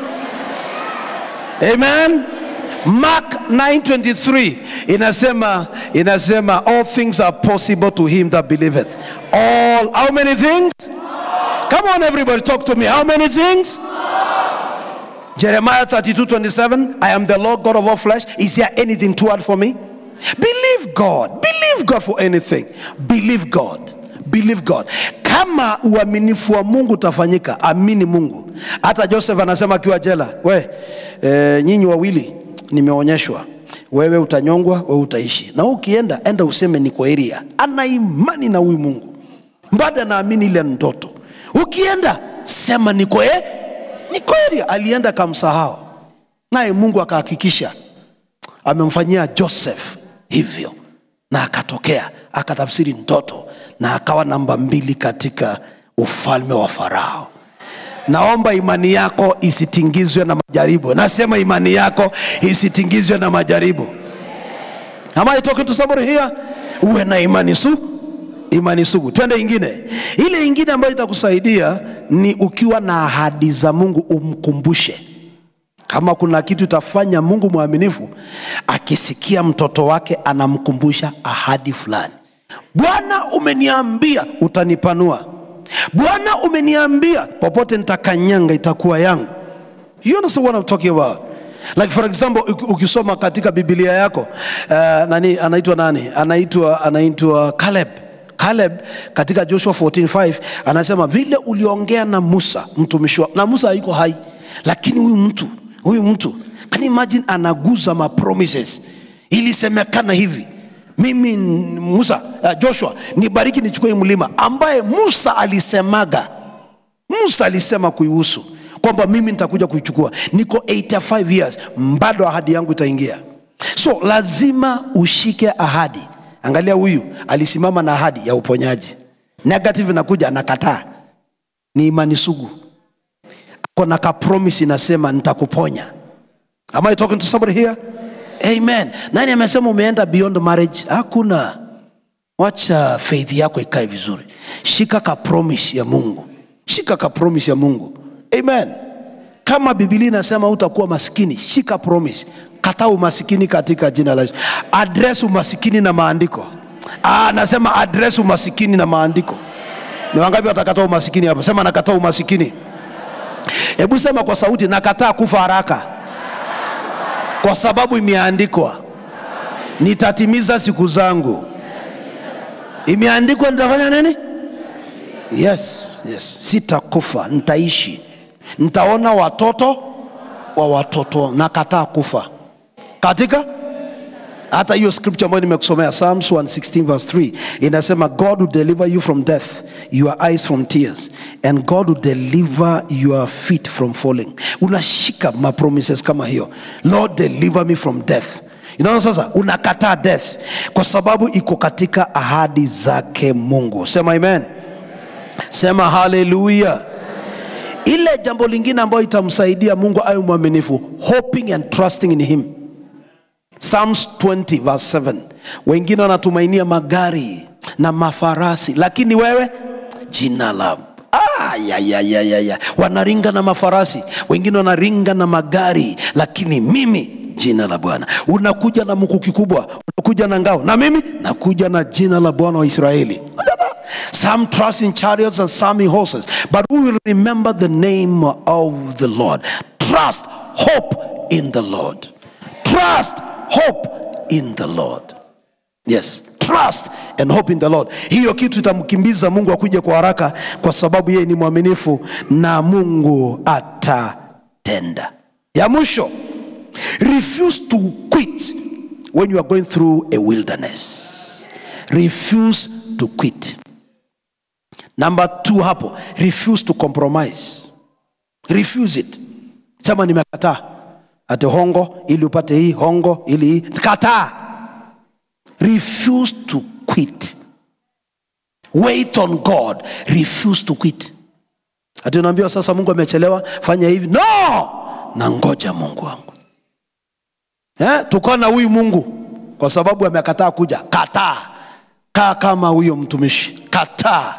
amen mark 923 inasema inasema all things are possible to him that believeth all how many things come on everybody talk to me how many things Jeremiah 32 27, I am the Lord God of all flesh. Is there anything too hard for me? Believe God. Believe God for anything. Believe God. Believe God. Kama uaminifu wa Mungu utafanyika, amini Mungu. Hata Joseph anasema akiwa jela, we e, nyinyi wawili nimeonyeshwa wewe utanyongwa, wewe utaishi, na ukienda enda useme niko area. Ana imani na huyu Mungu, bado anaamini ile ndoto. Ukienda sema niko eh, ni kweli alienda kamsahau naye mungu akahakikisha amemfanyia joseph hivyo na akatokea akatafsiri ndoto na akawa namba mbili katika ufalme wa farao naomba imani yako isitingizwe na majaribu nasema imani yako isitingizwe na majaribu am I talking to somebody here uwe na imani su imani sugu twende ingine ile ingine ambayo itakusaidia ni ukiwa na ahadi za mungu umkumbushe kama kuna kitu itafanya mungu mwaminifu akisikia mtoto wake anamkumbusha ahadi fulani bwana umeniambia utanipanua bwana umeniambia popote nitakanyanga itakuwa yangu you understand what I'm talking about like for example uk- ukisoma katika biblia yako uh, nani anaitwa nani anaitwa anaitwa caleb caleb katika joshua 14:5 anasema vile uliongea na musa mtumishi wa- na musa haiko hai lakini huyu mtu huyu mtu can you imagine anaguza ma promises ilisemekana hivi mimi n- musa uh, joshua nibariki nichukue hii mlima ambaye musa alisemaga musa alisema kuihusu kwamba mimi nitakuja kuichukua niko 85 years bado ahadi yangu itaingia so lazima ushike ahadi angalia huyu alisimama na ahadi ya uponyaji negative inakuja anakataa ni imani sugu kona ka promise inasema nitakuponya am i talking to somebody here amen nani amesema umeenda beyond marriage hakuna wacha faith yako ikae vizuri shika ka promise ya mungu shika ka promise ya mungu amen kama bibilia inasema utakuwa maskini shika promise kataa umasikini katika jina la Yesu. address umasikini na maandiko ah, nasema address umasikini na maandiko ni wangapi watakataa umasikini hapa sema nakataa umasikini hebu sema kwa sauti nakataa kufa haraka kwa sababu imeandikwa nitatimiza siku zangu imeandikwa nitafanya nini yes, yes. sitakufa nitaishi nitaona watoto wa watoto nakataa kufa katika hata hiyo scripture ambayo nimekusomea psalms 116 verse 3 inasema god will deliver you from death your eyes from tears and god will deliver your feet from falling unashika mapromises kama hiyo lord deliver me from death inaona sasa unakataa death kwa sababu iko katika ahadi zake mungu sema amen sema haleluya ile jambo lingine ambayo itamsaidia mungu awe mwaminifu hoping and trusting in him psalms 20 verse 7 wengine wanatumainia magari na mafarasi lakini wewe jina la Ah, ya, ya, ya, ya, ya. wanaringa na mafarasi wengine wanaringa na magari lakini mimi jina la bwana unakuja na mkuki kubwa unakuja na ngao na mimi nakuja na jina la bwana wa israeli Some trust in chariots and some in horses, but we will remember the name of the Lord. Trust, hope in the Lord. Trust, hope in the Lord. Yes, trust and hope in the Lord. Hiyo kitu itamkimbiza Mungu akuje kwa haraka, kwa sababu yeye ni mwaminifu na Mungu atatenda. Ya mwisho, refuse to quit when you are going through a wilderness. Refuse to quit. Number two hapo, refuse to compromise. Refuse it. Sema nimekataa. Ate hongo ili upate hii, hongo ili hii. Kataa. Refuse to quit. Wait on God. Refuse to quit. Ati unaambiwa sasa Mungu amechelewa, fanya hivi. No! Na ngoja Mungu wangu. Eh, tuko na huyu Mungu kwa sababu amekataa kuja. Kataa. Kaa kama huyo mtumishi. Kataa.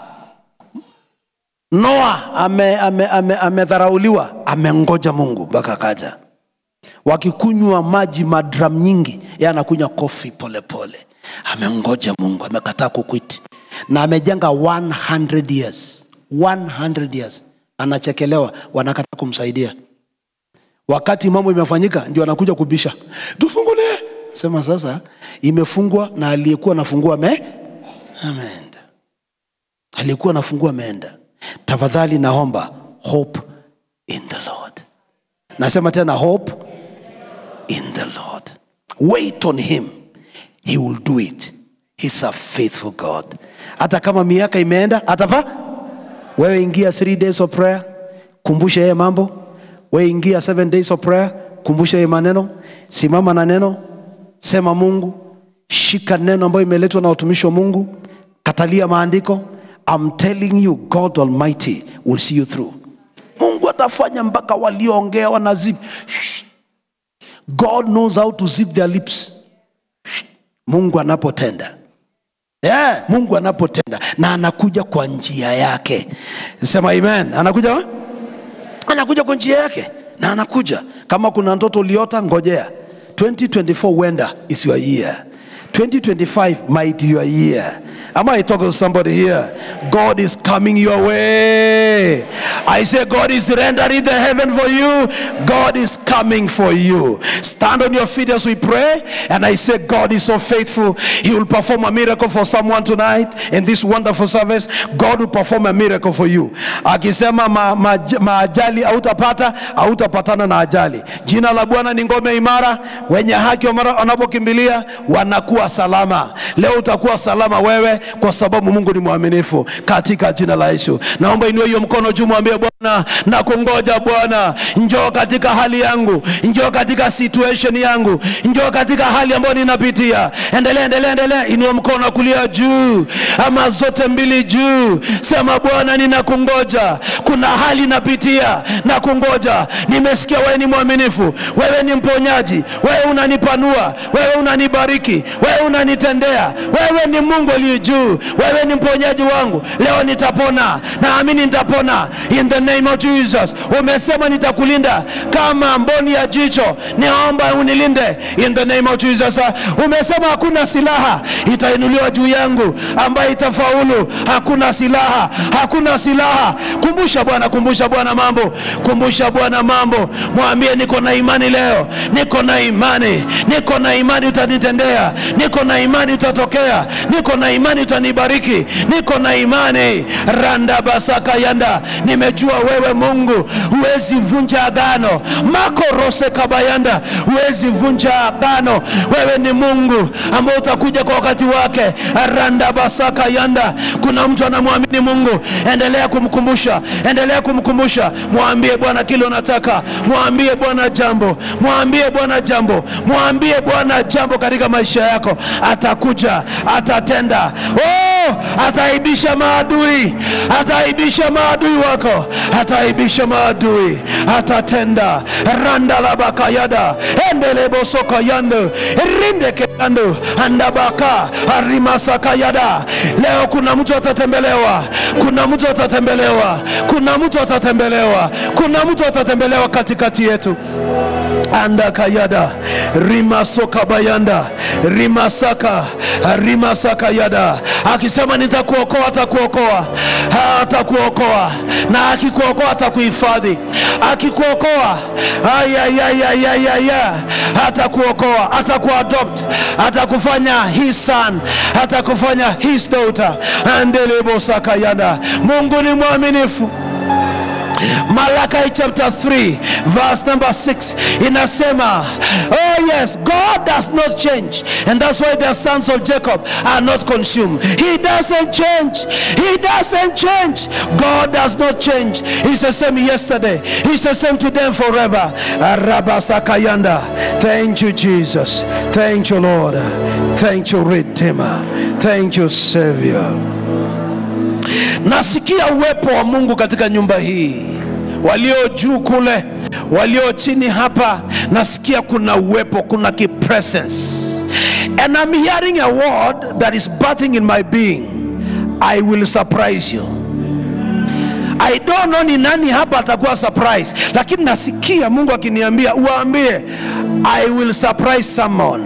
Noa amedharauliwa ame, ame, amedharauliwa, amengoja Mungu mpaka kaja. Wakikunywa maji madram nyingi, yeye anakunywa kofi polepole. Amengoja Mungu, amekataa kukwiti na amejenga 100 years 100 years, anachekelewa, wanakataa kumsaidia. Wakati mambo imefanyika, ndio anakuja kubisha, tufungulie. Sema sasa, imefungwa na aliyekuwa nafungua ame ameenda, aliyekuwa nafungua ameenda tafadhali naomba hope in the lord nasema tena hope in the lord wait on him he will do it he's a faithful god hata kama miaka imeenda atava wewe ingia three days of prayer kumbusha yeye mambo wewe ingia seven days of prayer kumbusha yeye maneno simama na neno sema mungu shika neno ambayo imeletwa na watumishi wa mungu katalia maandiko I'm telling you, God Almighty will see you through. Mungu atafanya mpaka walioongea wanazip. God knows how to zip their lips. Mungu anapotenda yeah, Mungu anapotenda na anakuja kwa njia yake. Sema amen. Anakuja wa? anakuja kwa njia yake na anakuja. Kama kuna ndoto uliota, ngojea 2024 wenda is your year. 2025 might be your year. Am I talking to somebody here? God is coming your way. I say, God is rendering the heaven for you. God is coming for you. Stand on your feet as we pray. And I say, God is so faithful. He will perform a miracle for someone tonight in this wonderful service. God will perform a miracle for you. Akisema ma, ma, maajali hautapata, hautapatana na ajali. Jina la Bwana ni ngome imara. Wenye haki wanapokimbilia wanakuwa salama. Leo utakuwa salama wewe kwa sababu Mungu ni mwaminifu katika jina jina la Yesu. Naomba inue hiyo mkono juu, mwambie Bwana, nakungoja Bwana, njoo katika hali yangu, njoo katika situation yangu, njoo katika hali ambayo ninapitia. Endelea, endelea, endelea, inua mkono wa kulia juu, ama zote mbili juu, sema Bwana, ninakungoja. Kuna hali napitia, nakungoja. Nimesikia wewe ni mwaminifu, wewe ni mponyaji, wewe unanipanua, wewe unanibariki, wewe unanitendea, wewe ni Mungu aliye juu, wewe ni mponyaji wangu. Leo nitapona, naamini nitapona in the name of Jesus. Umesema nitakulinda kama mboni ya jicho, niomba unilinde in the name of Jesus. Umesema hakuna silaha itainuliwa juu yangu ambayo itafaulu. Hakuna silaha, hakuna silaha. Kumbusha Bwana, kumbusha Bwana mambo, kumbusha Bwana mambo. Mwambie niko na imani leo, niko na imani, niko na imani utanitendea, niko na imani utatokea, niko na imani utanibariki, niko na imani randa basaka yanda. Nimejua wewe Mungu huwezi vunja agano, makorose kabayanda, huwezi vunja agano. Wewe ni Mungu ambao utakuja kwa wakati wake, randa basaka yanda. Kuna mtu anamwamini Mungu, endelea kumkumbusha, endelea kumkumbusha, mwambie Bwana kile unataka, mwambie Bwana jambo, mwambie Bwana jambo, mwambie Bwana jambo katika maisha yako, atakuja, atatenda. Oh, ataibisha maadui, ataibisha maadui wako, ataibisha maadui, atatenda. randa la bakayada endele bosoka yando rinde keyando andabaka arimasaka yada. Leo kuna mtu atatembelewa, kuna mtu atatembelewa, kuna mtu atatembelewa, kuna mtu atatembelewa katikati yetu anda kayada rimasoka bayanda rimasaka rimasaka yada akisema nitakuokoa atakuokoa atakuokoa na akikuokoa atakuhifadhi akikuokoa ayayayayaya atakuokoa atakuadopt atakufanya his son atakufanya his daughter andelebosaka yada mungu ni mwaminifu Malachi chapter 3 verse number 6 inasema oh yes God does not change and that's why the sons of Jacob are not consumed he doesn't change he doesn't change God does not change he's the same yesterday he's the same today and forever Arabasakayanda thank you Jesus thank you Lord thank you Redeemer thank you Savior nasikia uwepo wa Mungu katika nyumba hii, walio juu kule, walio chini hapa, nasikia kuna uwepo, kuna kipresence, and I'm hearing a word that is birthing in my being. I will surprise you. I don't know ni nani hapa atakuwa surprise, lakini nasikia Mungu akiniambia uwaambie, I will surprise someone.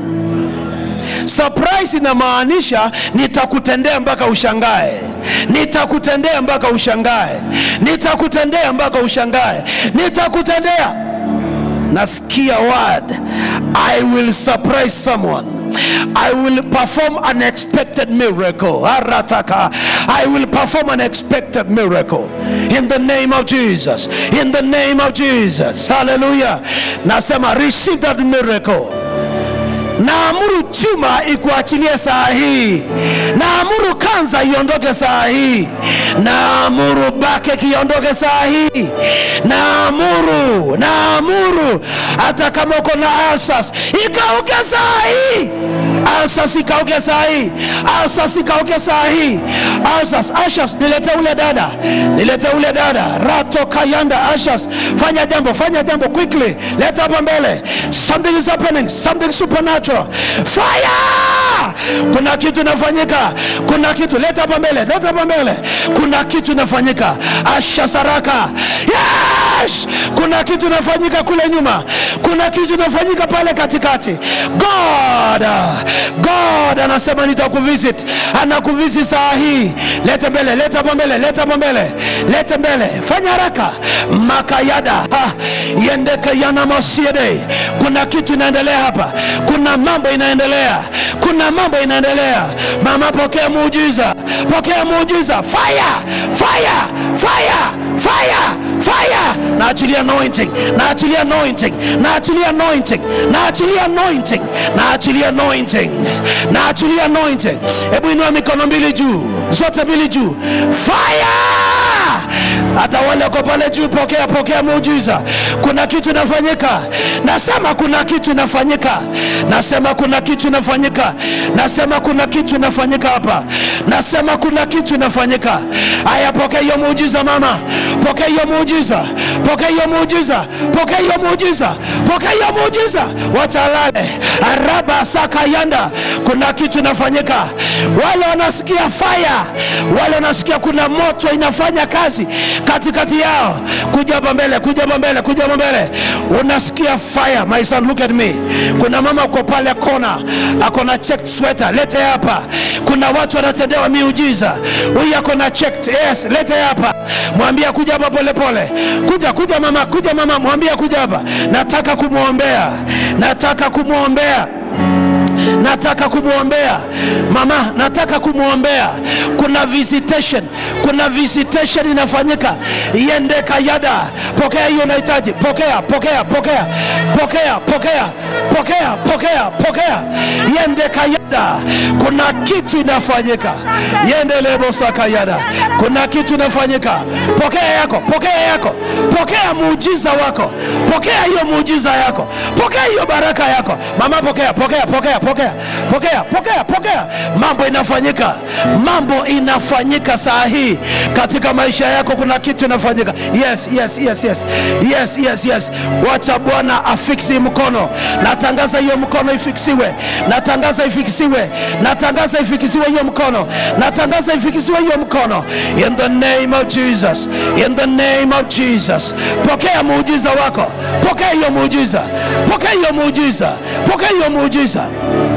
Surprise inamaanisha nitakutendea mpaka ushangae, nitakutendea mpaka ushangae, nitakutendea mpaka ushangae, nitakutendea. Nasikia word, I will surprise someone. I will perform unexpected miracle. Arataka. I will perform unexpected miracle in the name of Jesus. In the name of Jesus. Hallelujah. Nasema receive that miracle naamuru chuma ikuachilie saa hii, naamuru kanza iondoke saa hii, naamuru bake kiondoke saa hii, naamuru, naamuru hata kama uko na alsas ikauke saa hii, alsas ikauke saa hii, alsas ikauke saa hii, alsas, ashas, nilete ule dada, nilete ule dada, rato kayanda, ashas, fanya jambo, fanya jambo quickly, leta hapa mbele, something is happening, something supernatural, fire! Kuna kitu inafanyika, kuna kitu, leta hapa mbele, leta hapa mbele, kuna kitu inafanyika, ashas haraka, yes! Kuna kitu inafanyika kule nyuma, kuna kitu inafanyika pale katikati. God, God anasema nitakuvisit, anakuvisit saa hii. Leta mbele, leta hapa mbele, leta hapa mbele, leta mbele, fanya haraka. Makayada ha, yendeke yana mosiede. Kuna kitu inaendelea hapa, kuna mambo inaendelea, kuna mambo inaendelea. Mama, pokea muujiza, pokea muujiza. Fire, fire, fire, fire, fire. naachilia anointing naachilia anointing naachilia anointing naachilia anointing naachilia anointing naachilia anointing hebu inua mikono mbili juu zote mbili juu fire hata wale wako pale juu pokea pokea muujiza kuna kitu inafanyika nasema kuna kitu inafanyika nasema kuna kitu inafanyika nasema kuna kitu inafanyika hapa nasema kuna kitu inafanyika haya pokea hiyo muujiza mama pokea hiyo muujiza pokea hiyo muujiza pokea hiyo muujiza pokea hiyo muujiza watalale araba sakayanda kuna kitu inafanyika wale wanasikia fire wale wanasikia kuna moto inafanya kazi katikati yao kuja hapa mbele kuja hapa mbele kuja hapa mbele unasikia fire my son look at me kuna mama uko pale kona ako na checked sweater lete hapa kuna watu wanatendewa miujiza huyu ako na checked yes lete hapa mwambia kuja hapa pole pole kuja kuja mama kuja mama mwambia kuja hapa nataka kumwombea nataka kumwombea nataka kumwombea mama nataka kumwombea kuna visitation kuna visitation inafanyika iende kayada pokea hiyo unahitaji pokea pokea pokea pokea pokea pokea pokea pokea iende kayada kuna kitu inafanyika iende lebosa kayada kuna kitu inafanyika pokea yako pokea yako pokea muujiza wako pokea hiyo muujiza yako pokea hiyo baraka yako mama pokea pokea pokea pokea pokea pokea pokea mambo inafanyika mambo inafanyika saa hii katika maisha yako kuna kitu inafanyika yes yes yes yes yes yes yes wacha bwana afiksi mkono natangaza hiyo mkono ifiksiwe natangaza ifikisiwe natangaza ifikisiwe hiyo mkono natangaza ifikisiwe hiyo mkono in the name of jesus in the name of jesus pokea muujiza wako pokea hiyo muujiza pokea hiyo muujiza pokea hiyo muujiza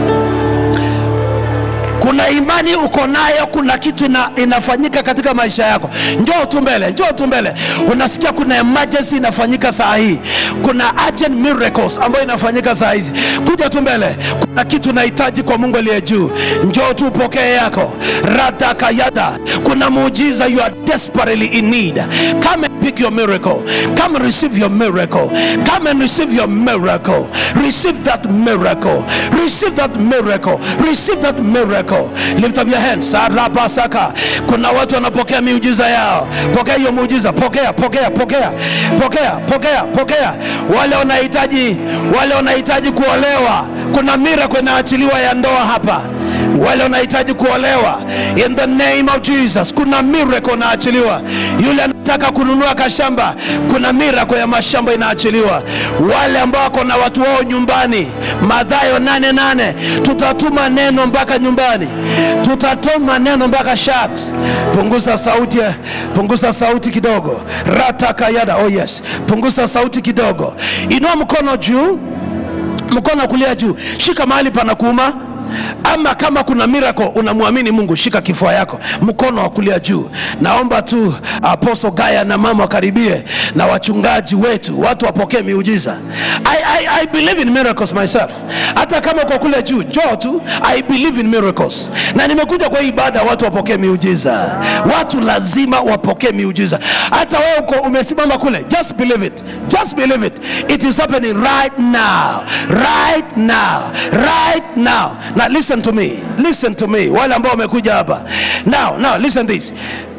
kuna imani uko nayo kuna kitu ina, inafanyika katika maisha yako njoo tu mbele njoo tu mbele unasikia kuna emergency inafanyika saa hii kuna urgent miracles ambayo inafanyika saa hizi kuja tu mbele kuna kitu unahitaji kwa mungu aliye juu njoo tu pokee yako radakayada kuna muujiza you are desperately in need come and pick your miracle come and receive your miracle come and receive your miracle receive that miracle receive that miracle receive that miracle lift up your hands sarabasaka kuna watu wanapokea miujiza yao pokea hiyo muujiza pokea pokea pokea pokea pokea pokea wale wanahitaji wale wanahitaji kuolewa kuna miracle inaachiliwa ya ndoa hapa wale wanahitaji kuolewa in the name of jesus kuna miracle inaachiliwa yule anataka kununua kashamba kuna miracle ya mashamba inaachiliwa wale ambao wako na watu wao nyumbani madhayo nane nane tutatuma neno mpaka nyumbani tutatuma neno mpaka shaks punguza sauti punguza sauti kidogo ratakayada oh yes punguza sauti kidogo inua mkono juu mkono wa kulia juu shika mahali pana kuuma ama kama kuna miracle unamwamini mungu shika kifua yako mkono wa kulia juu naomba tu aposo gaya na mama wakaribie na wachungaji wetu watu wapokee miujiza I, I, I believe in miracles myself hata kama uko kule juu njoo tu i believe in miracles na nimekuja kwa hii ibada watu wapokee miujiza watu lazima wapokee miujiza hata wewe uko umesimama kule just believe it just believe it it is happening right now right now right now now listen to me listen to me wale ambao wamekuja hapa now now listen this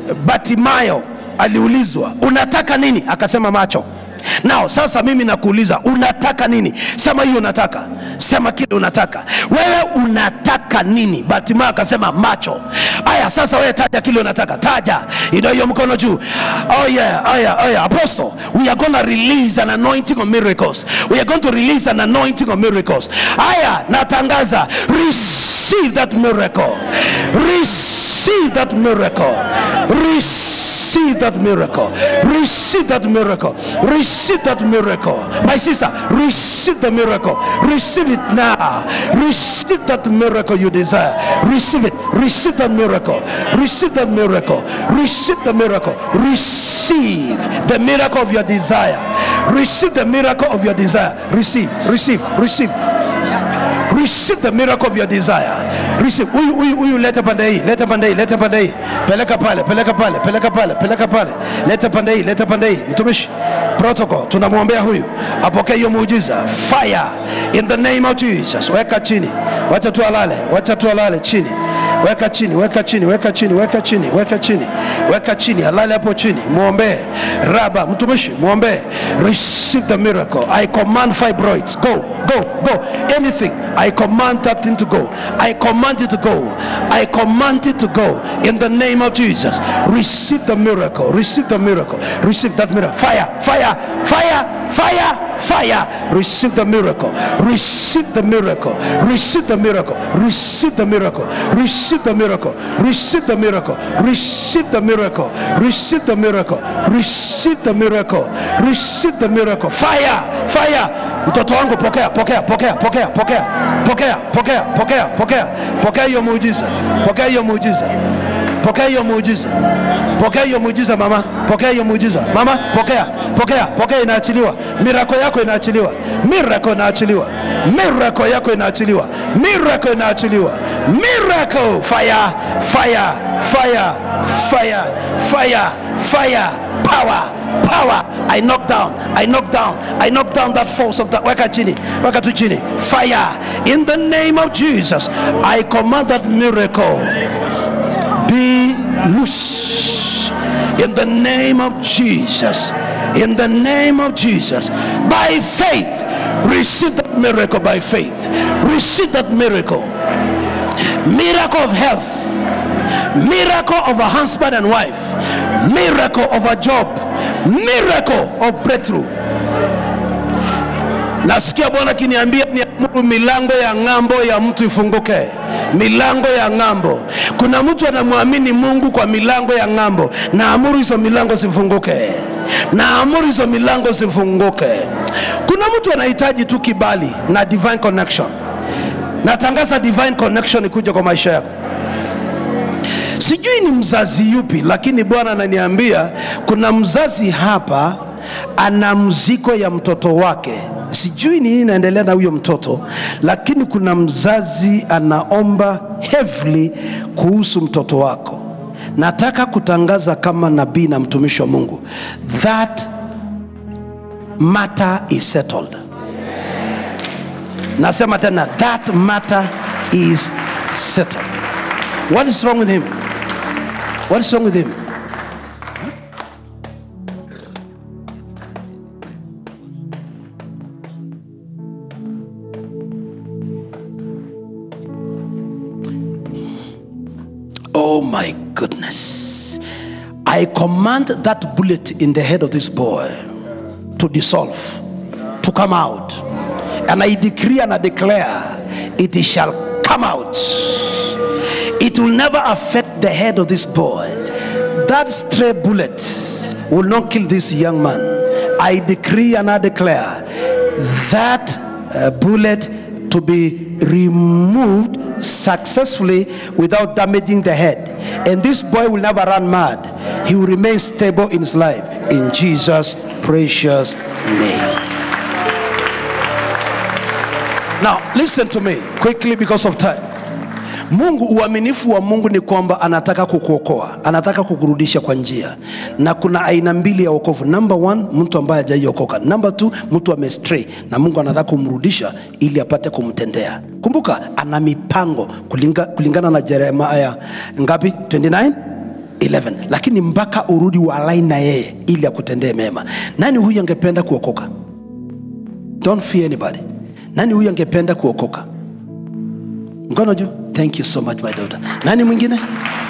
batimayo aliulizwa unataka nini akasema macho nao sasa mimi nakuuliza unataka nini sema hiyo unataka sema kile unataka wewe unataka nini batimayo akasema macho aya sasa wewe taja kile unataka taja ina hiyo mkono juu oh yeah, oh yeah, oh yeah. apostle we are going to release an anointing of miracles we are going to release an anointing of miracles aya natangaza receive that miracle receive that miracle receive that miracle receive that miracle receive that miracle my sister receive the miracle receive it now receive that miracle you desire receive it receive that miracle receive that miracle receive the miracle receive the miracle of your desire receive the miracle of your desire receive receive receive receive the miracle of your desire receive huyu huyu huyu leta pande hii leta pande hii leta pande hii peleka pale peleka pale peleka pale peleka pale leta pande hii leta pande hii mtumishi protocol tunamwombea huyu apokee hiyo muujiza fire in the name of jesus weka chini wacha tu alale wacha tu alale chini weka chini weka chini weka chini weka chini weka chini weka chini alale hapo chini mwombee raba mtumishi mwombee receive the miracle i command fibroids go go go anything i command that thing to go i command it to go i command it to go in the name of jesus receive the miracle receive the miracle receive that miracle fire fire fire fire fire receive the miracle receive the miracle receive the miracle receive the miracle receive the miracle receive the miracle receive the miracle receive the miracle receive the miracle receive the miracle fire fire mtoto wangu pokea pokea pokea pokea pokea pokea pokea pokea pokea pokea hiyo muujiza pokea hiyo muujiza pokea hiyo muujiza pokea hiyo muujiza mama pokea hiyo muujiza mama pokea pokea pokea inaachiliwa mirako yako inaachiliwa mirako inaachiliwa mirako yako inaachiliwa mirako inaachiliwa miracle fire fire fire fire fire fire power power i knock down i knock down i knock down that force of that weka chini weka tu chini fire in the name of jesus i command that miracle be loose in the name of Jesus. In the name of Jesus. By faith, receive that miracle by faith. Receive that miracle. Miracle of health. Miracle of a husband and wife. Miracle of a job. Miracle of breakthrough. nasikia bwana akiniambia niamuru milango ya ng'ambo ya mtu ifunguke milango ya ng'ambo kuna mtu anamwamini mungu kwa milango ya ng'ambo naamuru hizo milango zifunguke naamuru hizo milango zifunguke kuna mtu anahitaji tu kibali na divine connection natangaza divine connection ikuja kwa maisha yako sijui ni mzazi yupi lakini bwana ananiambia kuna mzazi hapa ana mzigo ya mtoto wake sijui ni nini inaendelea na huyo mtoto lakini kuna mzazi anaomba heavily kuhusu mtoto wako nataka kutangaza kama nabii na mtumishi wa mungu that matter is settled nasema tena that matter is settled what is wrong with him what is wrong with him Oh my goodness. I command that bullet in the head of this boy to dissolve, to come out. And I decree and I declare it shall come out. It will never affect the head of this boy. That stray bullet will not kill this young man. I decree and I declare that uh, bullet to be removed successfully without damaging the head. And this boy will never run mad. He will remain stable in his life. In Jesus' precious name. Now, listen to me quickly because of time. Mungu, uaminifu wa Mungu ni kwamba anataka kukuokoa, anataka kukurudisha kwa njia, na kuna aina mbili ya wokovu. Number one, mtu ambaye hajaiokoka. Number two, mtu amestray na Mungu anataka kumrudisha ili apate kumtendea. Kumbuka ana mipango kulinga, kulingana na Yeremia ngapi? 29 11 lakini mpaka urudi walai na yeye ili akutendee mema. Nani huyu angependa kuokoka? Don't fear anybody. Nani huyu angependa kuokoka? mkono juu thank you so much my daughter nani mwingine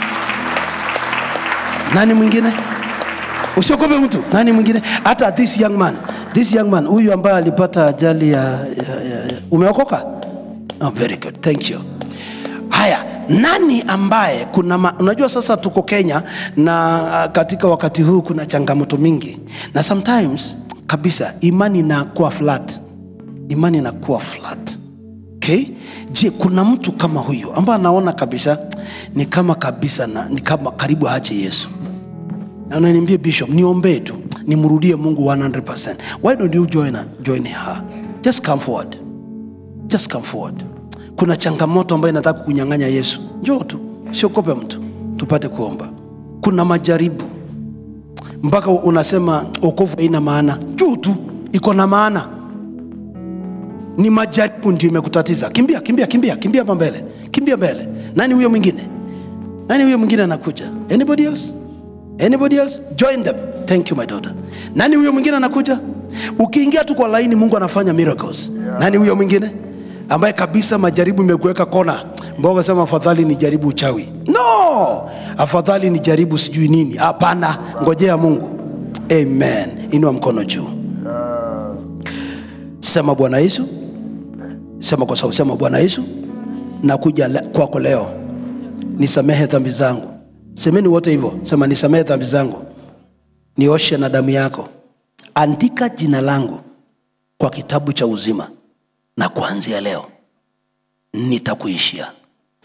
nani mwingine usiogope mtu nani mwingine hata this young man this young man huyu ambaye alipata ajali ya, ya, ya, ya. umeokoka oh, very good thank you haya nani ambaye kuna ma, unajua sasa tuko kenya na uh, katika wakati huu kuna changamoto mingi na sometimes kabisa imani inakuwa flat imani inakuwa flat okay? je kuna mtu kama huyo ambaye anaona kabisa ni kama kabisa na, ni kama karibu aache yesu na unaniambia bishop niombee tu nimrudie mungu 100% why don't you join, her, join her just come forward just come forward kuna changamoto ambayo inataka kunyang'anya yesu njoo tu siogope mtu tupate kuomba kuna majaribu mpaka unasema okovu haina maana juu tu iko na maana ni majaribu ndio imekutatiza kimbia kimbia kimbia kimbia hapa mbele kimbia mbele nani huyo mwingine nani huyo mwingine anakuja anybody else anybody else join them thank you my daughter nani huyo mwingine anakuja ukiingia tu kwa laini mungu anafanya miracles nani huyo mwingine ambaye kabisa majaribu imekuweka kona mboga sema afadhali ni jaribu uchawi no afadhali ni jaribu sijui nini hapana ngojea mungu amen inua mkono juu sema bwana yesu sema kwa sauti sema bwana yesu nakuja le- kwako leo nisamehe dhambi zangu semeni wote hivyo sema nisamehe dhambi zangu nioshe na damu yako andika jina langu kwa kitabu cha uzima na kuanzia leo nitakuishia